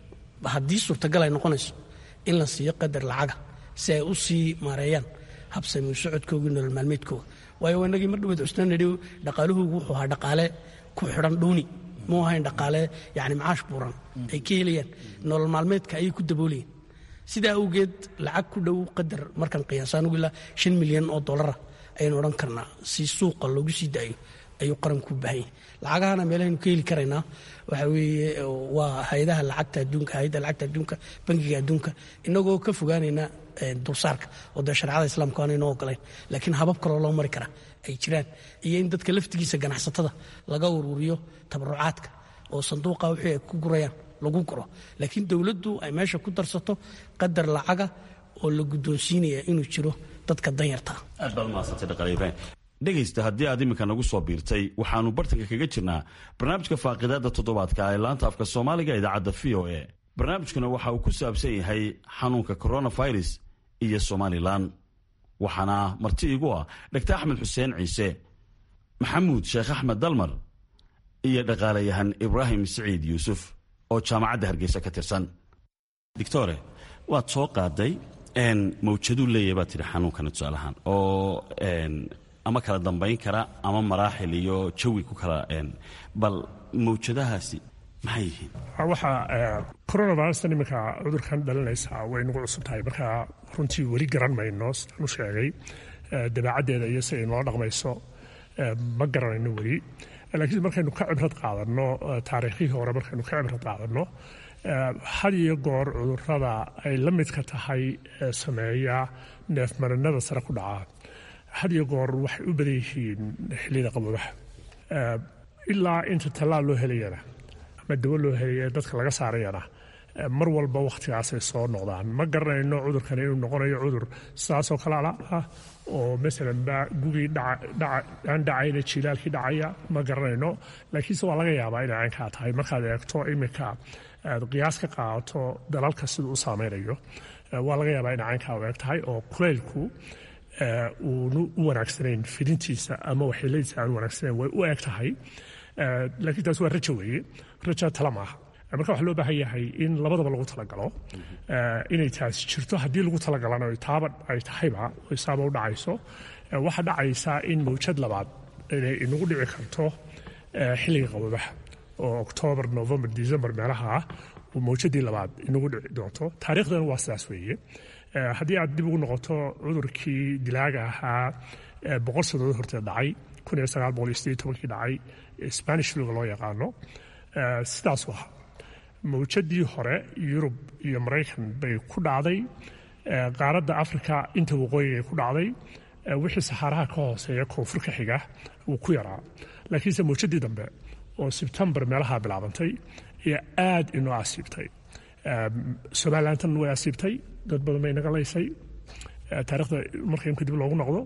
haddii suurtagal ay noqonayso in la siiyo qadar lacaga si ay u sii maareeyaan habsami socodkooga nolol maalmeedkooga waayo inagii mar dhaweed cusna nidhi dhaqaalahoogu wuxuu ahaa dhaqaale ku xidhan dhuuni muu ahayn dhaqaale yani macaash buuran ay ka helayaan nolol maalmeedka ayay ku daboolayeen sidaa awgeed lacag ku dhow qadar markaan qiyaasaan ugu ilaa shan milyan oo dollara ayaynu odhan karnaa si suuqa loogu sii daayo ayuu qaranku u baahan yahay lacagahana meelahaynu ka heli karaynaa waxa weeye waa hay-adaha lacagta adduunka hay-adda lacagta adduunka bangiga adduunka inagoo ka fogaanayna dulsaarka oo dee shareecada islaamka aanayno ogolayn laakiin habab kaloo loo mari karaa ay jiraan iyo in dadka laftigiisa ganacsatada laga ururiyo tabarucaadka oo sanduuqa wixii ay ku gurayaan lagu guro laakiin dowladdu ay meesha ku darsato qadar lacaga oo la guddoonsiinaya inuu jiro dadka danyarta aad baad umahadsantay dhaqaale ibraahim dhegaysta haddii aad iminka nagu soo biirtay waxaannu bartanka kaga jirnaa barnaamijka faaqidaadda toddobaadka ee laanta afka soomaaliga idaacadda v o e barnaamijkuna waxa uu ku saabsan yahay xanuunka coronavirus iyo somalilan waxaana marti igu ah dhaktar axmed xuseen ciise maxamuud sheekh axmed dalmar iyo dhaqaalayahan ibraahim siciid yuusuf oo jaamacadda hargeysa ka tirsan doctore waad soo qaaday mawjaduu leeyahay baad tidhi xanuunkana tusaalahaan oo ama kala dambayn kara ama maraaxil iyo jawi ku kala bal mawjadahaasi maxay yihiin waxa coronavirustan iminka cudurkan dhalinaysaa way nagu cusub tahay marka runtii weli garan mayno sidaan u sheegay dabeecaddeeda iyo si ay noo dhaqmayso ma garanayno weli laakiin markaynu ka cibrad qaadanno taariikhihii hore markaynu ka cibrad qaadanno had iyo goor cudurrada ay la midka tahay sameeya neefmarinada sare ku dhaca had iyo goor waxay u badan yihiin xilliyada qaboobaha ilaa inta tallaal loo helayana ama dawo loo helaya dadka laga saarayana mar walba wakhtigaasay soo noqdaan ma garanayno cudurkan inuu noqonayo cudur sidaasoo kale ah oo masalan ba gugii aan dhacayna jilaalkii dhacaya ma garanayno laakiinse waa laga yaabaa inay caynkaa tahay markaad eegto iminka aad qiyaas ka qaadato dalalka siduu u saameynayo waa laga yaabaa inay caynkaa u eg tahay oo kuleylku uunu u wanaagsanayn fidintiisa ama waxyeeladiisa aan wanaagsanayn way u eg tahay laakiin taas waa rajo weeye raja tala maaha marka waxaa loo baahan yahay in labadaba lagu talagalo inay taasi jirto haddii lagu talagalana taaba ay tahayba saaba u dhacayso waxaa dhacaysaa in mawjad labaad inay inagu dhici karto xilliga qaboobaha oo oktoobar november december meelaha ah uu mawjadii labaad inagu dhici doonto taariikhdan waa sidaas weeye haddii aad dib ugu noqoto cudurkii dilaaga ahaa boqol sannadood horteed dhacay kun iyo sagaal boqol iyo siddeed tobankii dhacay spanish fluga loo yaqaano sidaasu ahaa mawjadii hore yurub iyo maraykan bay ku dhacday qaaradda africa inta waqooyiga ku dhacday wixii saxaaraha ka hooseeya koonfur ka xiga wuu ku yaraa laakiinse mawjadii dambe oo sebtembar meelaha bilaabantay ayaa aad inoo asiibtay somalilantan way asiibtay dad badan bay naga laysay taarikhda marka imka dib loogu noqdo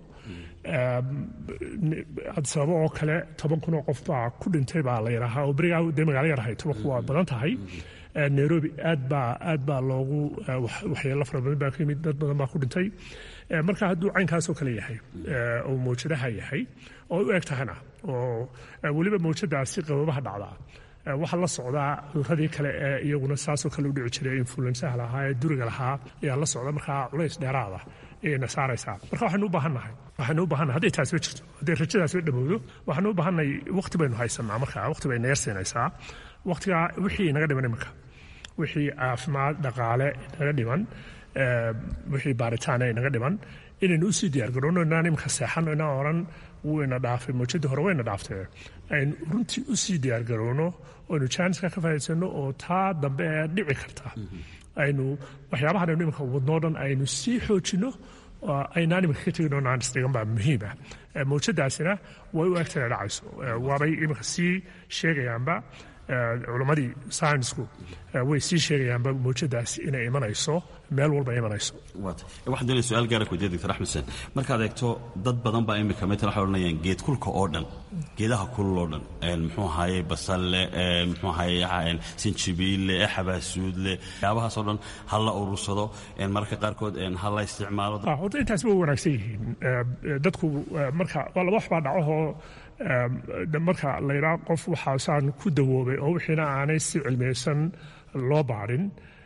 sababo oo kale toban kun oo qof baa ku dhintay baa la yidhaahaa oo berigaa dee magaalo yarahay tobanku waa badan tahay nairobi aad baa aad baa loogu waxyeelo fara badan baa ka yimid dad badan baa ku dhintay marka hadduu caynkaasoo kale yahay oo mawjadaha yahay oo u eg tahana oo weliba mawjadaasi qababaha dhacdaa waxaa la socdaa cudurradii kale ee iyaguna saasoo kale u dhici jiray influensaha lahaa ee duriga lahaa ayaa la socda markaa culays dheeraada ayayna saaraysaa marka waxaynu u baahannahay waxaynu u baahannahay hadday taasiba jirto hadday rajadaasiba dhamowdo waxaynu u baahannahay waqti baynu haysanaa markaa waqti bay naga siinaysaa waqtigaa wixii naga dhiman iminka wixii caafimaad dhaqaale naga dhiman wixii baaritaan ay naga dhiman inaynu usii diyaargarowno inaan iminka seexano inaan oran wayna dhaafay mawjadii hore wayna dhaaftee aynu runtii usii diyaargarowno aynu jaaniska ka faa'iidsano oo taa dambe ee dhici karta aynu waxyaabahan aynu iminka wadnoo dhan aynu sii xoojino aynaan iminka ka tegin oo naan isdhigan baa muhiim ah mawjadaasina way u egtana dhacayso waabay iminka sii sheegayaanba culammadii saynisku way sii sheegayaanba mawjadaasi inay imanayso meel walba imanayso waxaan doonaya su-aal gaara ku weydiya doctor axmed xuseen markaad eegto dad badan baa imika metan waxay odhanayaan geed kulka oo dhan geedaha kulul oo dhan muxuu ahaaye basalle muxuu ahaaye sinjibiille xabaasuudle waxyaabahaasoo dhan ha la urursado mararka qaarkood ha la isticmaalo horta intaas way wanaagsan yihiin dadku marka waa laba wax baa dhacahoo marka la yidhaha qof waxaasaan ku dawoobay oo wixiina aanay si cilmiyeysan loo baadhin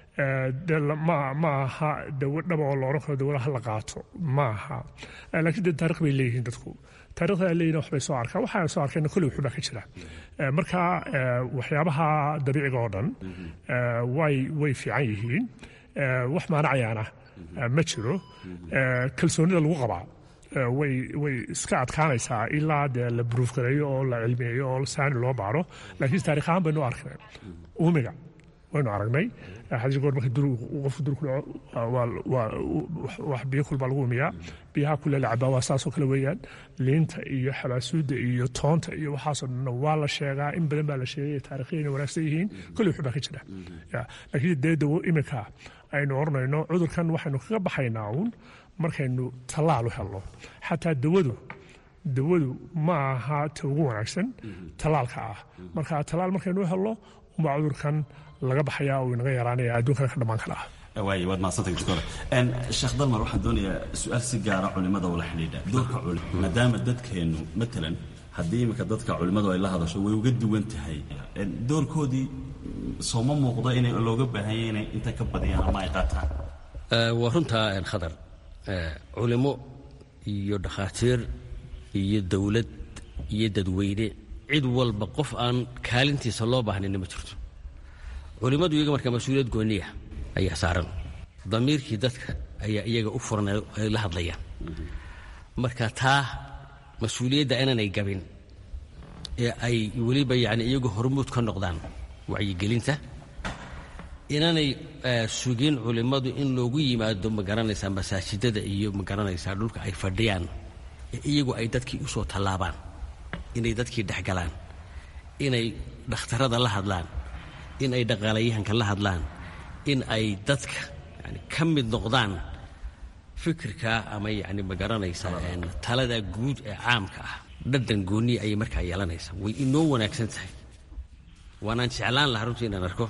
ma aha dawo dhaba oo la odhan karo dawada ha la qaato ma aha laakiin de taarikh bay leeyihiin dadku taarikhda ay leeyihin waxbay soo arkaan waxaa soo arkayna kolley wuxuu baa ka jira marka waxyaabaha dabiiciga oo dhan way way fiican yihiin wax maanacayaana ma jiro kalsoonida lagu qabaa way way iska adkaanaysaa ilaa dee la bruuf gareeyo oo la cilmiyeeyo oo saani loo baaro laakiin taarikh ahaan baynu arknay uumiga waynu aragnay hadii goor marka qofku dur ku dhaco wax biyo kulbaa lagu umiyaa biyaha kule la cabaa waa saasoo kale weeyaan liinta iyo xabaasuudda iyo toonta iyo waxaasoo dhanna waa la sheegaa in badan baa la sheegay taarikhiyayna wanaagsan yihiin kolley wuxuu baa ka jira laakiin dee dawo iminka aynu oranayno cudurkan waxaynu kaga baxaynaa uun markaynu tallaal u helno xataa dawadu dawadu ma aha ta ugu wanaagsan tallaalka ah marka tallaal markaynu u helno umbaa cudurkan laga baxayaa oo inaga yaraanaya adduunkana ka dhammaan kara ah waay waad mahadsantay doctor sheekh dalmar waxaan doonayaa su-aal si gaara culimada ula xidhiidha doorka culim maadaama dadkeennu matalan haddii iminka dadka culimmadu ay la hadasho way uga duwan tahay doorkoodii sooma muuqdo inay looga baahanya inay inta ka badiyaan ama ay qaataan waa runtaa khadar culimo iyo dhakhaatiir iyo dowlad iyo dadweyne cid walba qof aan kaalintiisa loo baahnayna ma jirto culimmadu iyaga markaa mas-uuliyad gooniya ayaa saaran damiirkii dadka ayaa iyaga u furan ay la hadlayaan marka taa mas-uuliyadda inaanay gabin ee ay weliba yani iyagu hormuud ka noqdaan wacyigelinta inaanay sugin culimmadu in loogu yimaado magaranaysaa masaajidada iyo magaranaysaa dhulka ay fadhiyaan ee iyagu ay dadkii u soo tallaabaan inay dadkii dhexgalaan inay dhakhtarada la hadlaan in ay dhaqaalayahanka la hadlaan in ay dadka yani ka mid noqdaan fikirka ama yani magaranaysaa talada guud ee caamka ah dhadhan gooniya ayay markaa yeelanaysaa way inoo wanaagsan tahay waanaan jeclaan lahaa runtii inaan arko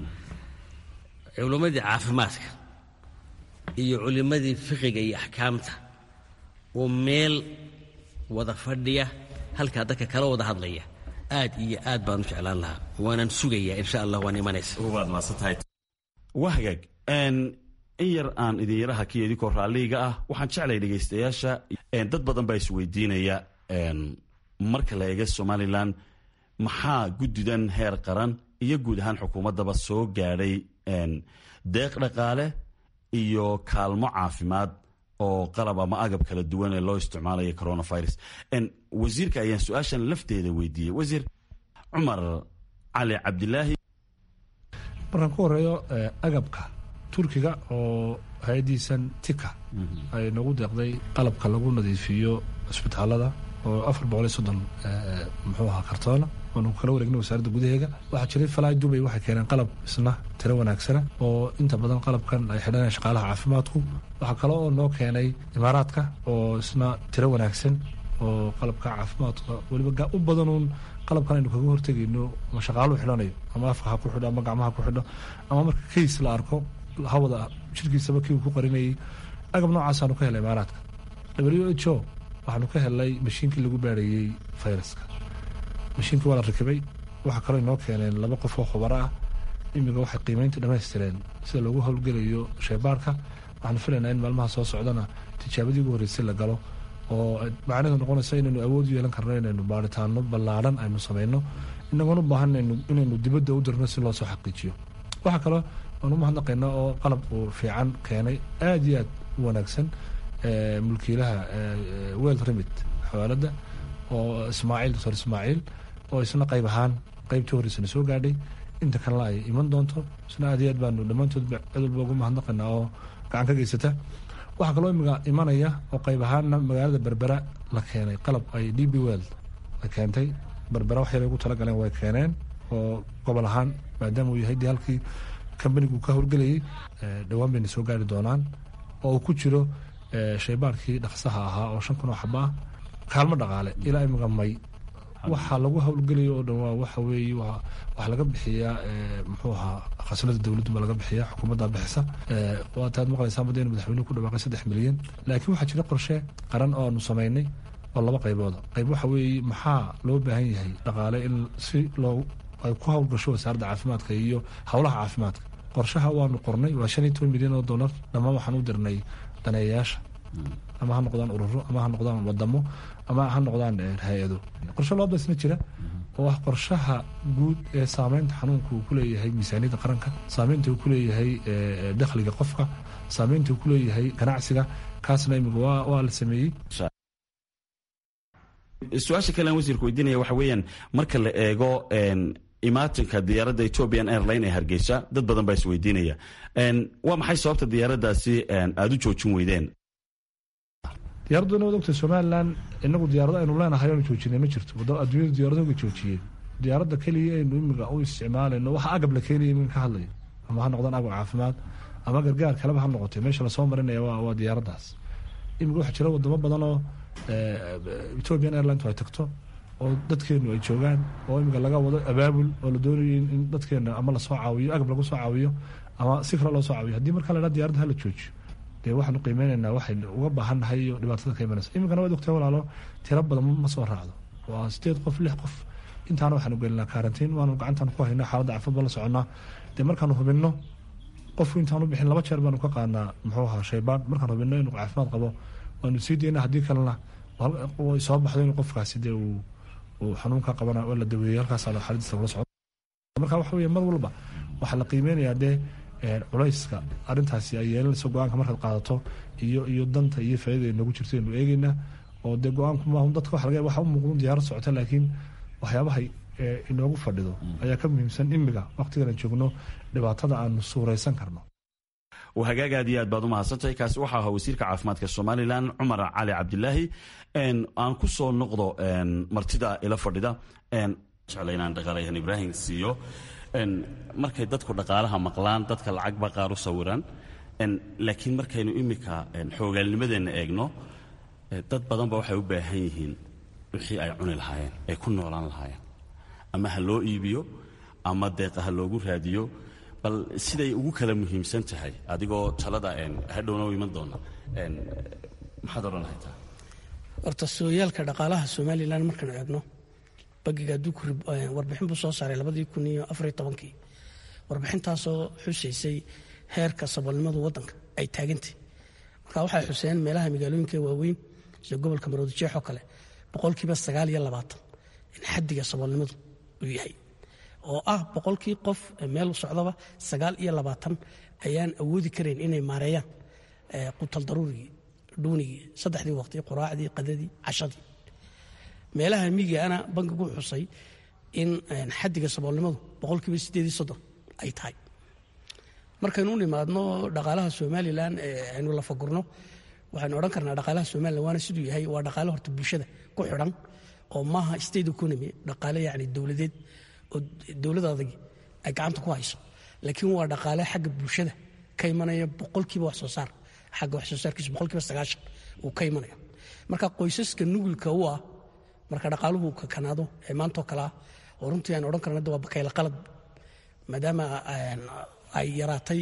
culimmadii caafimaadka iyo culimmadii fiqiga iyo axkaamta oo meel wada fadhiya halkaa dadka kala wada hadlaya aad iyo aad baan u jeclaan lahaa waanaan sugayaa insha allah waan imanaysa waad maadsantahay waa hagaag in yar aan idin yaraha kiyo idinkoo raalliga ah waxaan jeclaya dhegaystayaasha dad badan baa isweydiinaya marka la eega somalilan maxaa guddidan heer qaran iyo guud ahaan xukuumaddaba soo gaadhay deeq dhaqaale iyo kaalmo caafimaad oo qalab ama agab kala duwan ee loo isticmaalayo coronavirus wasiirka ayaan su-aashan lafteeda weydiiyey wasiir cumar cali cabdilaahi markaan ku horeeyo agabka turkiga oo hay-addiisan tika ay nagu deeqday qalabka lagu nadiifiyo cisbitaalada oo afar boqol iyo soddon muxuu ahaa kartoona waanu kala wareegnay wasaaradda gudaheega waxaa jiray falaay dubay waxay keeneen qalab isna tiro wanaagsana oo inta badan qalabkan ay xidhanayaan shaqaalaha caafimaadku waxaa kale oo noo keenay imaaraadka oo isna tiro wanaagsan oo qalabka caafimaadka weliba u badanuun qalabkan aynu kaga hortegayno ama shaqaaluhu xidhanayo ama afka ha ku xidho ama gacmaha ku xidho ama marka kays la arko hawada jirkiisaba kii uu ku qarinayay agab noocaasanu ka helay imaaraadka w h o waxaanu ka helnay mashiinkii lagu baarayey fayraska mashiinkii waa la rakibay waxaa kaloo inoo keeneen laba qof oo khubaro ah imiga waxay qiimeynta dhammaystireen sida loogu howlgelayo sheebaarka waxaan filaynaa in maalmaha soo socdana tijaabadii ugu horreysay la galo oo macnaheedu noqonaysa inaynu awood u yeelan karno inaynu baaritaano ballaadhan aynu samayno inagoon u baahan inaynu dibadda u dirno si loo soo xaqiijiyo waxaa kaloo aan u mahadnaqaynaa oo qalab uu fiican keenay aada iyo aad u wanaagsan mulkiilaha weld remit xawaaladda oo ismaaciil doctor ismaaciil oo isna qayb ahaan qaybtii horreysana soo gaadhay inta kalena ay iman doonto isna aad iyo aad baanu dhammaantoodba cid walba ugu mahadnaqaynaa oo gacan ka geysata waxaa kaloo imiga imanaya oo qayb ahaanna magaalada berbera la keenay qalab ay d b weld la keentay berbera wax yar ugu talagaleen way keeneen oo gobol ahaan maadaama uu yahay dee halkii kambanigu ka howlgelayay dhowaan bayna soo gaari doonaan oo uu ku jiro shaybaarkii dhaqsaha ahaa oo shan kun oo xaba ah kaalmo dhaqaale ilaa imiga may waxaa lagu howlgelayo oo dhan waa waxa weeye waxaa laga bixiyaa muxuu ahaa khasnada dowladdu baa laga bixiya xukuumadda bixisa waataad maqlaysaan badda inu madaxweynuhu ku dhawaaqay saddex milyan laakiin waxaa jira qorshe qaran oo aanu samaynay oo laba qaybooda qayb waxa weeye maxaa loo baahan yahay dhaqaale in si loo ay ku howlgasho wasaaradda caafimaadka iyo howlaha caafimaadka qorshaha waanu qornay waa shan iyo toban milyan oo dollar dhammaan waxaan u dirnay daneeyayaasha ama ha noqdaan ururo ama ha noqdaan wadamo ama ha noqdaan hay-ado qorshe looba isna jira oo ah qorshaha guud ee saameynta xanuunka uu ku leeyahay miisaaniyadda qaranka saameynta uu ku leeyahay dakhliga qofka saameynta uu ku leeyahay ganacsiga kaasna imiga waa la sameeyey su-aasha kale aan wasiirka weydiinaya waxa weeyaan marka la eego imaatinka diyaaradda ethiopian airline ee hargeysa dad badan baa isweydiinaya waa maxay sababta diyaaraddaasi aada u joojin weydeen diyaaraddu inaad ogtahay somalilan inagu diyaarado aynu leenahay oonu joojinay ma jirto adduunyadu diyaaradoga joojiyeen diyaaradda keliya aynu imiga u isticmaalayno waxa agab la keenaya iminka ka hadlayo ama ha noqdaan agab caafimaad ama gargaar kaleba ha noqotay meesha lasoo marinaya waa diyaaraddaas imiga waxaa jira wadamo badan oo ethiopian airlines ay tagto oo dadkeenu ay joogaan oo imiga laga wado abaabul oo la doonayo in dadkeena ama lasoo caawiyo agab lagu soo caawiyo ama si kale loo soo caawiyo haddii markaa la dhaa diyarada hala joojiyo dee waxaanu qiimeynaynaa waxay uga baahan nahay iyo dhibaatada ka imanaysa iminkana waad ogtahay walaalo tiro badan ma soo raacdo waa sideed qof lix qof intaana waxaanu gelinaa karantiin waanu gacantaan ku haynaa xaaladda caafimaad baan la soconnaa dee markaanu hubinno qofku intaanu bixin laba jeer baanu ka qaadnaa muxuu ahaa shaybaan markaan hubinno inuu caafimaad qabo waanu sii daynaa haddii kalena soo baxdo inuu qofkaasi dee uu uu xanuunka qabana oo la daweeyey halkaas xaaladiisa lagula socdo marka waxa weeye mar walba waxaa la qiimeynayaa dee culayska arrintaasi ay yeelanayso go-aanka markaad qaadato iyo iyo danta iyo faaidada noogu jirto aynu eegeynaa oo dee go-aanku maahu dadka waxa laga waxa u muuqdan diyaarad socota laakiin waxyaabahay inoogu fadhido ayaa ka muhiimsan imiga waqtigan aan joogno dhibaatada aanu suuraysan karno hagaag aad iyo aad baad u mahadsantahay kaasi waxaa ahaa wasiirka caafimaadka somalilan cumar cali cabdilaahi aan ku soo noqdo martida ila fadhida jecla inaan dhaqaalayahan ibraahim siiyo markay dadku dhaqaalaha maqlaan dadka lacagba qaar u sawiraan laakiin markaynu imika xoogaalnimadeenna eegno dad badanba waxay u baahan yihiin wixii ay cuni lahaayeen ay ku noolaan lahaayeen ama ha loo iibiyo ama deeqa ha loogu raadiyo bal siday ugu kala muhiimsan tahay adigoo talada hadhowna u iman doona maxaad odhan lahaytaa horta sooyaalka dhaqaalaha somalilan markaanu eegno bagiga adduunku warbixin buu soo saaray labadii kun iyo afariyo tobankii warbixintaasoo xusaysay heerka saboolnimadu waddanka ay taagantay marka waxay xuseen meelaha magaalooyinka waaweyn sida gobolka maroodijeex oo kale boqolkiiba sagaal iyo labaatan in xaddiga saboolnimadu uu yahay oo ah boqolkii qof meel socdaba sagaal iyo labaatan ayaan awoodi karayn inay maareeyaan qutal daruurigii dhuunigii saddexdii waqti quraacdii qadadii cashadii meelaha miyigaana bankigu xusay in xaddiga saboolnimadu boqolkiiba sideed iyo soddon ay tahay markaynu u nimaadno dhaqaalaha somalilan aynu la fagurno waxaynu odhan karnaa dhaqaalaha somalilan waana siduu yahay waa dhaqaale horta bulshada ku xidhan oo maaha state economy dhaqaale yacni dowladeed oo dowlad adagi ay gacanta ku hayso laakiin waa dhaqaale xagga bulshada ka imanaya boqolkiiba wax soo saar xagga wax soo saarkiisa boqolkiiba sagaashan uu ka imanaya marka qoysaska nugulka u ah marka dhaqaaluhu kakanaado ee maantoo kale ah oo runtii aan odhan karna waa bakayla qalad maadaama ay yaraatay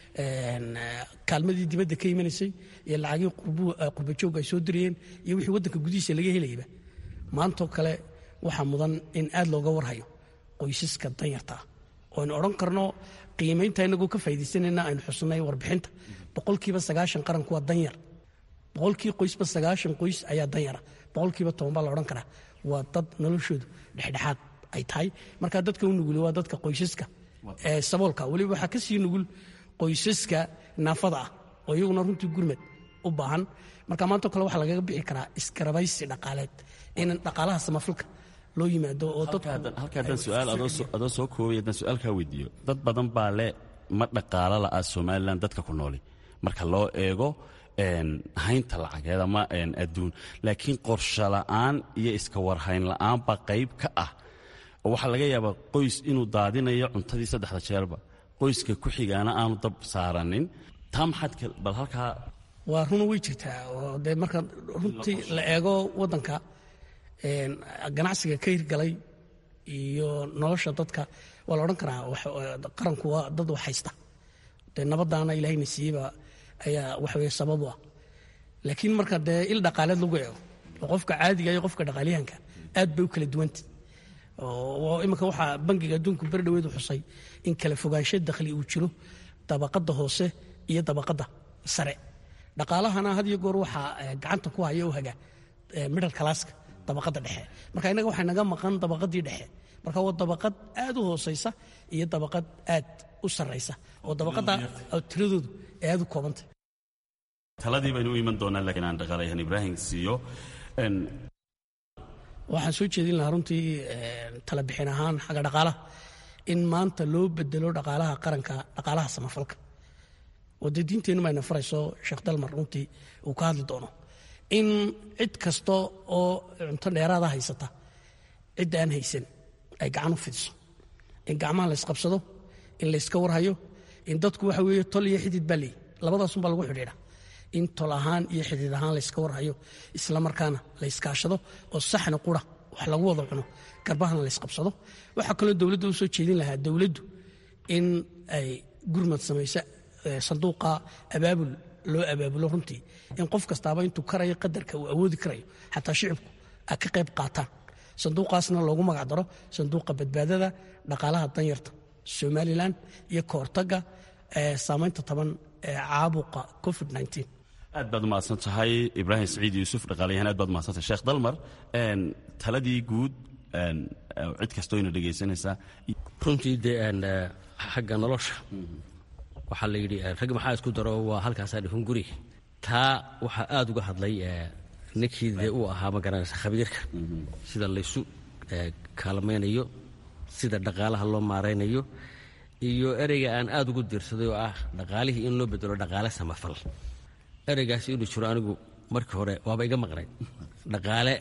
kaalmadii dibadda ka imanaysay iyo lacagii qurbajoog ay soo dirayeen iyo wixii waddanka gudihiisa laga helayaba maantoo kale waxaa mudan in aad looga warhayo qoysaska danyarta ah oo aynu odhan karno qiimaynta inagoo ka faa'iidaysanayna aynu xusnay warbixinta boqolkiiba sagaashan qaranku waa danyar boqolkii qoysba sagaashan qoys ayaa danyara boqolkiiba toban baa la odhan karaa waa dad noloshoodu dhexdhexaad ay tahay marka dadka u nuguli waa dadka qoysaska ee saboolka weliba waxaa ka sii nugul qoysaska naafada ah oo iyaguna runtii gurmad u baahan marka maantao kale waxaa lagaga bixi karaa iskarabaysi dhaqaaleed in dhaqaalaha samafalka loo yimaado oo halka haddaan su-aal adoo soo koobay haddaan su-aal kaa weydiiyo dad badan baa le ma dhaqaalo la'aa somalilan dadka ku nooli marka loo eego haynta lacageed ama adduun laakiin qorsho la'aan iyo iska warhayn la'aan baa qayb ka ah oo waxaa laga yaabaa qoys inuu daadinayo cuntadii saddexda jeerba qoyska ku xigaana aanu dab saaranin taa maxaad bal halkaa waa runa way jirtaa oo dee marka runtii la eego waddanka ganacsiga ka hirgalay iyo nolosha dadka waa la odhan karaa qaranku waa dad wax haysta dee nabadaana ilaahayna siiyeyba ayaa waxaweye sabab u ah laakiin marka dee il dhaqaaleed lagu eego oo qofka caadiga iyo qofka dhaqaalyahanka aad bay u kala duwanta oo iminka waxaa bangiga adduunku beri dhaweedu xusay in kala fogaansho dakhli uu jiro dabaqadda hoose iyo dabaqadda sare dhaqaalahana had iyo goor waxaa gacanta ku haya u haga middle classka dabaqadda dhexe marka innaga waxaa naga maqan dabaqaddii dhexe marka waa dabaqad aad u hoosaysa iyo dabaqad aad u sarraysa oo dabaqadda tiradoodu ee aad u koobantay taladii baynu u iman doonaa laakiin aan dhaqaalayahan ibraahim siiyo waxaan soo jeedin lahaa runtii tala bixin ahaan xagga dhaqaalaha in maanta loo bedelo dhaqaalaha qaranka dhaqaalaha samafalka oo dee diinteennu bayna farayso sheekh dalmar runtii uu ka hadli doono in cid kasta oo cunto dheeraada haysata cidda aan haysan ay gacan u fidiso in gacmaha la ysqabsado in layska warhayo in dadku waxa weeye tol iyo xidid baa leeyi labadaasunbaa lagu xidhiidha in tol ahaan iyo xidid ahaan layska warhayo isla markaana la yskaashado oo saxna qura wax lagu wada cuno garbahana laysqabsado waxaa kaloo dowladda u soo jeedin lahaa dowladdu in ay gurmad samayso sanduuqa abaabul loo abaabulo runtii in qof kastaaba intuu karayo qadarka uu awoodi karayo xataa shicibku a ka qayb qaataan sanduuqaasna loogu magac daro sanduuqa badbaadada dhaqaalaha danyarta somalilan iyo ka hortagga saamaynta taban ee caabuqa covid aad baad umahadsan tahay ibraahim saciid yuusuf dhaqaalayahan aad baad umahadsantahay sheekh dalmar taladii guud cid kastoo ina dhegaysanaysaa runtii dee xagga nolosha waxaa la yidhi rag maxaa isku daro waa halkaasaa dhifin guri taa waxaa aad uga hadlay ninkii dee uu ahaa ma garanaysa khabiirka sida laysu kaalmaynayo sida dhaqaalaha loo maaraynayo iyo ereyga aan aad ugu diirsaday oo ah dhaqaalihii in loo bedelo dhaqaale samafal ereygaasi inuu jiro anigu markii hore waaba iga maqnay dhaqaale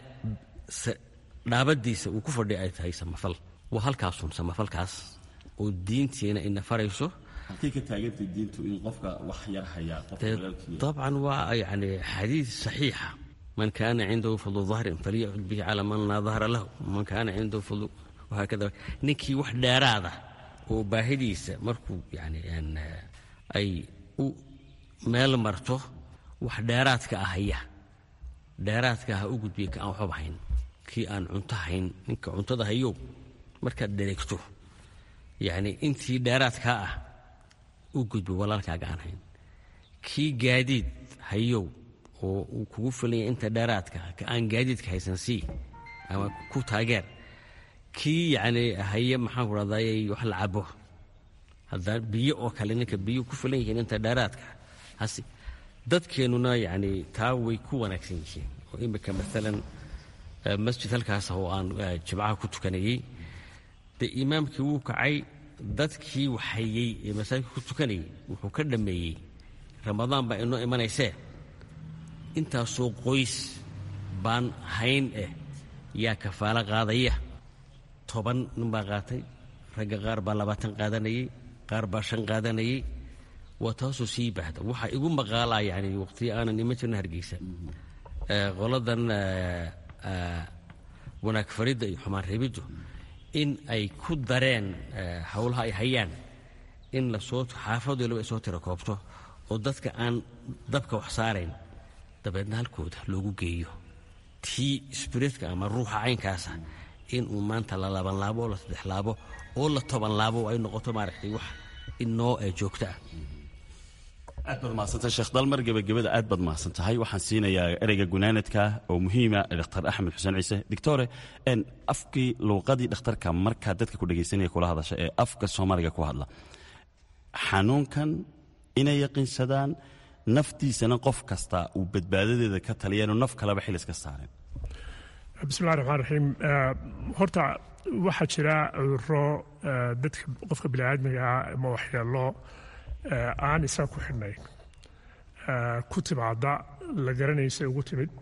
dhaabadiisa uu ku fadhi ay tahay samafal waa halkaasun samafalkaas oo diintiina ina farayso halkay ka taagantay diintu in qofka wax yar hayaa qofka walaalkii dabcan waa yani xadiid saxiixa man kaana cindahu fadlu dahrin falyacud bihi calaa man laa dahra lahu man kaana cindahu fadlu wahaakada ninkii wax dheeraada oo baahidiisa markuu yani ay u meel marto wax dheeraadka ah haya dheeraadka ha u gudbiya ka aan waxbaba hayn kii aan cunto hayn ninka cuntada hayow markaad dhereegto yacni intii dheeraadkaa ah u gudbo walaalkaaga aan hayn kii gaadiid hayow oo uu kugu filanya inta dheeraadka ka aan gaadiidka haysan sii ama ku taageer kii yacni haye maxaan ku dhahday wax la cabo hadda biyo oo kale ninka biyo ku filan yihiin inta dheeraadka hasi dadkeennuna yacni taa way ku wanaagsan yihiin oo imika maalan masjid halkaas oo aan jimcaha ku tukanayey dee imaamkii wuu kacay dadkii waxhayey ee masaajidka ku tukanayay wuxuu ka dhammeeyey ramadaan baa inoo imanaysee intaasoo qoys baan hayn eh yaa kafaalo qaadaya toban nin baa qaatay ragga qaar baa labaatan qaadanayey qaar baa shan qaadanayey waa taasoo sii baahda waxaa igu maqaalaa yani waqtiyo aanan iman jirna hargeysa qoladan wanaag faridda iyo xumaan reebiddu in ay ku dareen howlaha ay hayaan in lasoo xaafad waliba ay soo tira koobto oo dadka aan dabka wax saarayn dabeedna halkooda loogu geeyo tii sbiritka ama ruuxa caynkaasa inuu maanta la labanlaabo oo la saddex laabo oo la toban laabo ay noqoto maaragtay wax inoo joogto ah aad baad mahadsantahay sheekh dalmar gebagabada aad baad mahadsan tahay waxaan siinayaa ereyga gunaanadka oo muhiima dhakhtar axmed xuseen ciise doctore afkii luuqadii dhakhtarka markaa dadka ku dhegaysanaya kula hadasha ee afka soomaaliga ku hadla xanuunkan inay yaqiinsadaan naftiisana qof kasta uu badbaadadeeda ka taliyaanu naf kaleba xil iska saareen bismillahi raxmaan raxiim horta waxaa jira cuduro dadka qofka biniaadmiga ama waxyeelo aan isaga ku xidhnayn ku timaada la garanaysa ugu timid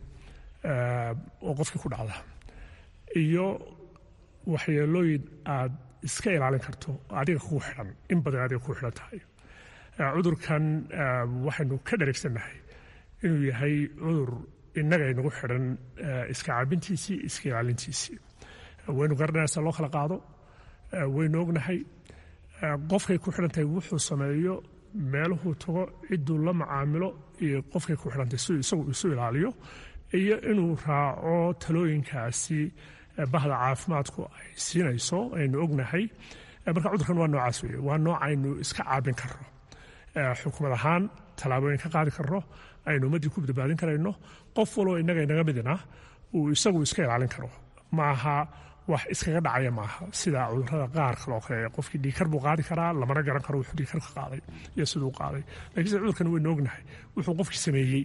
oo qofkii ku dhacda iyo waxyeelooyin aad iska ilaalin karto adiga kugu xidhan in badan adiga kugu xidhan tahay cudurkan waxaynu ka dharagsannahay inuu yahay cudur innaga inagu xidhan iska cabintiisii iska ilaalintiisii waynu garanaysaa loo kala qaado waynu ognahay qofkay ku xidhan tahay wuxuu sameeyo meeluhuu tago cidduu la macaamilo iyo qofkay ku xidhantahay si isagu isu ilaaliyo iyo inuu raaco talooyinkaasi bahda caafimaadku ay siinayso aynu ognahay marka cudurkan waa noocaas weeye waa nooc aynu iska caabin karno xukumad ahaan tallaabooyin ka qaadi karno aynu ummaddii ku badbaadin karayno qof waloo innaga inaga midina uu isagu iska ilaalin karo maaha wax iskaga dhacaya maaha sida cudurada qaar kale oo kale qofkii dhiikar buu qaadi karaa lamana garan karo wuxuu dhiikar ka qaaday iyo siduu qaaday lakiin sida cudurkan waynu ognahay wuxuu qofkii sameeyey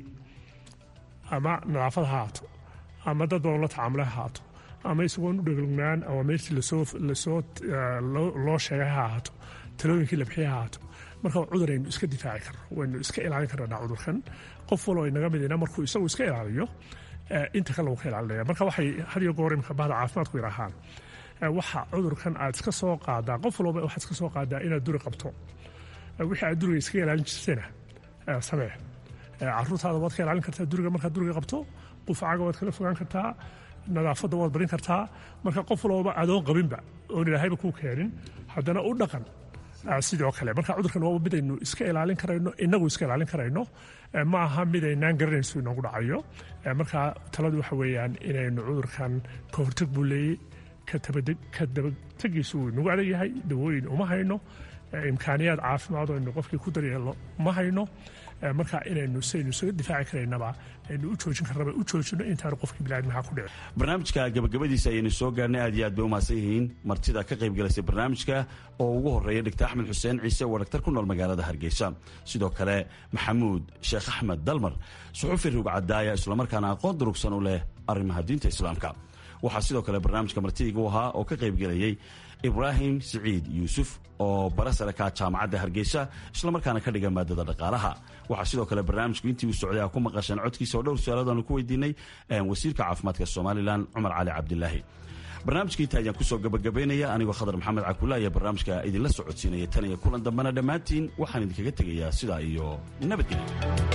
ama nadaafad ha haato ama dad badan la tacaamule ha haato ama isagoon u dheglgnaan awaameertii lasoo lasoo loo sheegay ha ahaato talooyinkii la bixiyay ha ahaato marka cudur aynu iska difaaci karno waynu iska ilaalin karnaa cudurkan qof waloo inaga midina markuu isagu iska ilaaliyo inta kale uu ka ilaalinaya marka waxay had iyo goor imka bahda caafimaadku yidhaahaan waxa cudurkan aad iska soo qaadaa qof walba waxaad iska soo qaadaa inaad duri qabto wixii aad duriga iskaga ilaalin jirtayna samee caruurtaada waad ka ilaalin kartaa duriga markaad duriga qabto qufacaaga waad kala fogaan kartaa nadaafadda waad barin kartaa marka qof walbaba adoon qabinba oon ilaahayba kuu keenin haddana u dhaqan sidoo kale marka cudurkan waa mid aynu iska ilaalin karayno inagu iska ilaalin karayno ma aha mid aynaan garanayso inoogu dhacayo marka taladu waxa weeyaan inaynu cudurkan ka hortag buu leeyey ka dabategiisu wuu inagu adag yahay dawooyin uma hayno imkaaniyaad caafimaad oo aynu qofkii ku daryeelno ma hayno marka inaynu saynu isaga difaaci karaynaba aynu u joojin karnaba u joojino intaanu qofkii biniadmaha ku dhici barnaamijka gabagabadiisa ayaynu soo gaarnay aad iyo aad bay umahadsan yihiin martida ka qayb galaysay barnaamijka oo ugu horeeya dhigta axmed xuseen ciise waa dhaktar ku nool magaalada hargeysa sidoo kale maxamuud sheekh axmed dalmar suxufi rugcadaaya islamarkaana aqoon durugsan u leh arrimaha diinta islaamka waxaa sidoo kale barnaamijka martidiga u ahaa oo ka qayb gelayay ibraahim siciid yuusuf oo bara sare ka jaamacadda hargeysa islamarkaana ka dhiga maadada dhaqaalaha waxaa sidoo kale barnaamijku intii uu socday a ku maqasheen codkiisa oo dhowr su-aaladoanu ku weydiinay wasiirka caafimaadka somalilan cumar cali cabdilaahi barnaamijka inta ayaan kusoo gabagabaynaya anigoo khadar maxamed cakulla ayaa barnaamijka idinla socodsiinaya tan iyo kulan dambena dhammaantiin waxaan idinkaga tegayaa sidaa iyo nabadgelya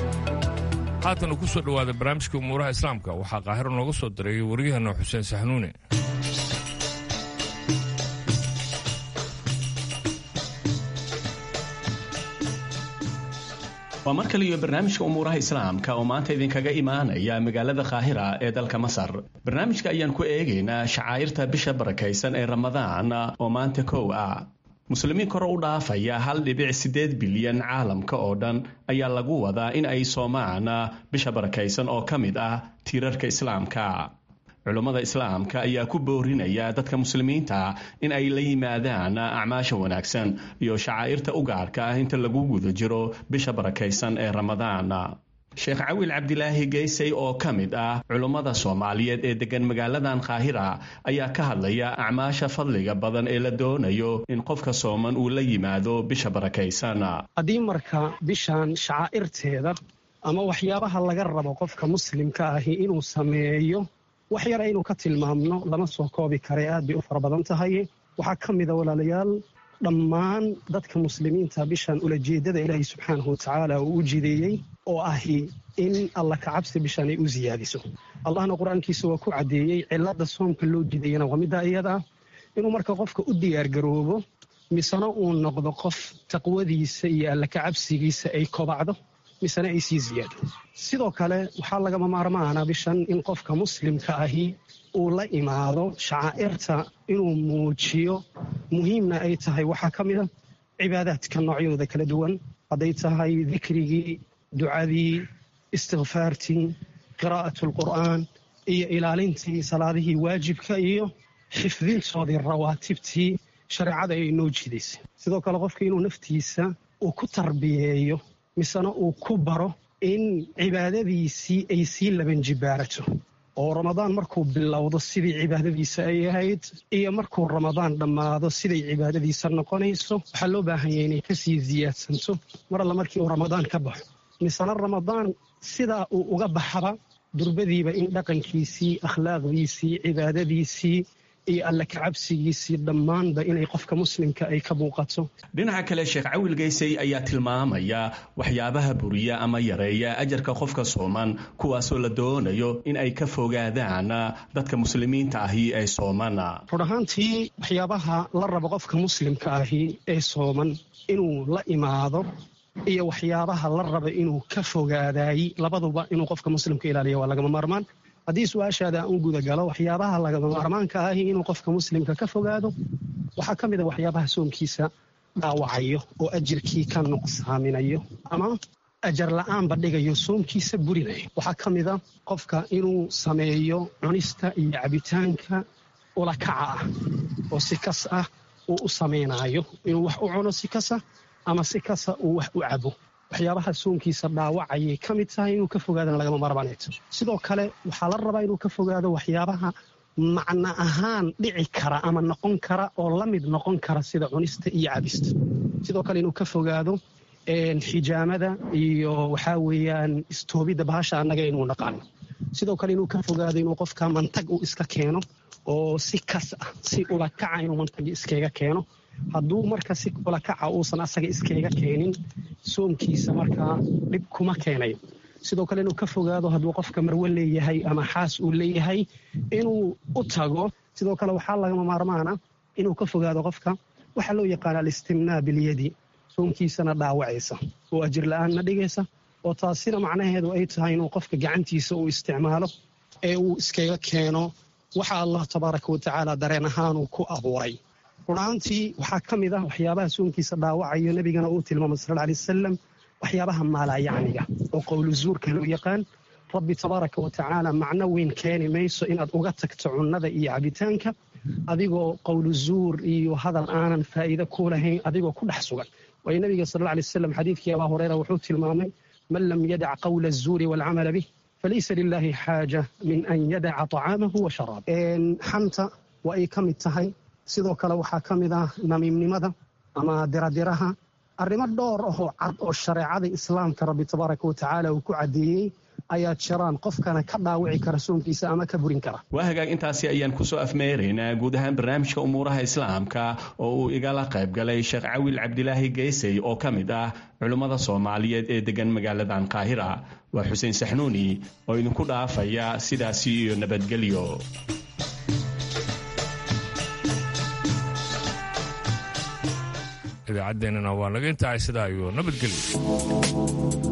haatan uu ku soo dhowaada barnaamijka umuuraha islaamka waxaa qaahiro nooga soo diray waryaheena xuseen saxnuune waa mar kale iyo barnaamijka umuuraha islaamka oo maanta idinkaga imaanaya magaalada kaahira ee dalka masar barnaamijka ayaan ku eegaynaa shacaa'irta bisha barakaysan ee ramadaan oo maanta kow ah muslimiin kor u dhaafaya hal dhibic siddeed bilyan caalamka oo dhan ayaa lagu wadaa in ay soomaan bisha barakaysan oo ka mid ah tiirarka islaamka culummada islaamka ayaa ku boorinaya dadka muslimiinta in ay la yimaadaan acmaasha wanaagsan iyo shacaa'irta u gaarka ah inta lagu guda jiro bisha barakaysan ee ramadaan sheekh cawil cabdilaahi geysay oo ka mid ah culummada soomaaliyeed ee deggan magaaladan kaahira ayaa ka hadlaya acmaasha fadliga badan ee la doonayo in qofka sooman uu la yimaado bisha barakaysan haddii marka bishan shacaa'irteeda ama waxyaabaha laga rabo qofka muslimka ahi inuu sameeyo wax yar aynu ka tilmaamno lama soo koobi kare aad bay u fara badan tahay waxaa ka mida walaalayaal dhammaan dadka muslimiinta bishan ulajeeddada ilaahay subxaanahu watacaala uu u jideeyey oo ahi in alla kacabsi bishan ay u siyaadiso allahna qur-aankiisa waa ku caddeeyey cilladda soomka loo jideeyana waa middaa iyada ah inuu marka qofka u diyaargaroobo misena uu noqdo qof taqwadiisa iyo alla kacabsigiisa ay kobacdo misena ay sii ziyaado sidoo kale waxaa lagama maarmaana bishan in qofka muslimka ahi uu la imaado shacaa'irta inuu muujiyo muhiimna ay tahay waxaa ka mid a cibaadaadka noocyadooda kala duwan hadday tahay dikrigii ducadii istikfaartii qiraa'at alqur'aan iyo ilaalintii salaadihii waajibka iyo xifdintoodii rawaatibtii shareecada ay noo jidaysay sidoo kale qofka inuu naftiisa uu ku tarbiyeeyo misena uu ku baro in cibaadadiisii ay sii labanjibaarato oo ramadaan markuu bilowdo sidii cibaadadiisa ay ahayd iyo markuu ramadaan dhammaado siday cibaadadiisa noqonayso waxaa loo baahan yahay inay kasii siyaadsanto mar alla markii uu ramadaan ka baxo misena ramadaan sidaa uu uga baxaba durbadiiba in dhaqankiisii akhlaaqdiisii cibaadadiisii iyo alle kacabsigiisii dhammaanba inay qofka muslimka ay ka muuqato dhinaca kale sheekh cawil geysay ayaa tilmaamaya waxyaabaha buriya ama yareeya ajarka qofka sooman kuwaasoo la doonayo in ay ka fogaadaan dadka muslimiinta ahi ee sooman run ahaantii waxyaabaha la rabo qofka muslimka ahi ee sooman inuu la imaado iyo waxyaabaha la raba inuu ka fogaadaayey labaduba inuu qofka muslimka ilaaliya waa lagama maarmaan haddii su-aashaada aan u gudagalo waxyaabaha lagama maarmaanka ahi inuu qofka muslimka ka fogaado waxaa ka mid a waxyaabaha soonkiisa dhaawacayo oo ajirkii ka nuqsaaminayo ama ajar la-aanba dhigayo soomkiisa burinayo waxaa ka mid a qofka inuu sameeyo cunista iyo cabitaanka ulakaca ah oo si kas ah uu u samaynayo inuu wax u cuno si kasa ama si kasa uu wax u cabo waxyaabaha soonkiisa dhaawacayay ka mid tahay inuu ka fogaadana lagama maarmaaneeto sidoo kale waxaa la rabaa inuu ka fogaado waxyaabaha macno ahaan dhici kara ama noqon kara oo la mid noqon kara sida cunista iyo cabista sidoo kale inuu ka fogaado xijaamada iyo waxaa weeyaan istoobidda bahasha annaga inuu naqaano sidoo kale inuu ka fogaado inuu qofka mantag uu iska keeno oo si kas ah si ulakaca inuu mantagi iskaga keeno hadduu marka si ulakaca uusan asaga iskaga keenin soomkiisa markaa dhib kuma keenayo sidoo kale inuu ka fogaado hadduu qofka marwe leeyahay ama xaas uu leeyahay inuu u tago sidoo kale waxaa lagama maarmaana inuu ka fogaado qofka waxaa loo yaqaana alistimnaa bilyadi soomkiisana dhaawacaysa oo ajir la-aanna dhigaysa oo taasina macnaheedu ay tahay inuu qofka gacantiisa uu isticmaalo ee uu iskaga keeno waxa allah tabaaraka wa tacaala dareen ahaanuu ku abuuray run ahaantii waxaa ka mid ah waxyaabaha soonkiisa dhaawacayo nebigana uu tilmaamay sal alay wasalam waxyaabaha maalaayacniga oo qowlu zuurka loo yaqaan rabbi tabaaraka wa tacaala macno weyn keeni mayso inaad uga tagto cunnada iyo cabitaanka adigoo qowlu zuur iyo hadal aanan faa'iide ku lahayn adigoo ku dhex sugan waayo nabiga sal alla alay wasalam xadiidkii abaa hureyra wuxuu tilmaamay man lam yadac qawla azuuri waalcamala bih falaysa lilaahi xaaja min an yadaca طacaamahu wa sharaab xanta waa ay ka mid tahay sidoo kale waxaa ka mid ah namiimnimada ama diradiraha arrimo dhowr ahoo cad oo shareecada islaamka rabbi tabaaraka wa tacaala uu ku caddeeyey ayaa jiraan qofkana ka dhaawici kara soonkiisa ama ka burin kara waa hagaag intaasi ayaan kusoo afmeeraynaa guud ahaan barnaamijka umuuraha islaamka oo uu igala qayb galay sheekh cawil cabdilaahi geysey oo ka mid ah culummada soomaaliyeed ee degan magaaladan qaahira waa xuseen saxnuuni oo idinku dhaafaya sidaasi iyo nabadgelyo idaacaddeenana waa naga intahay sidaa iyo nabadgelyo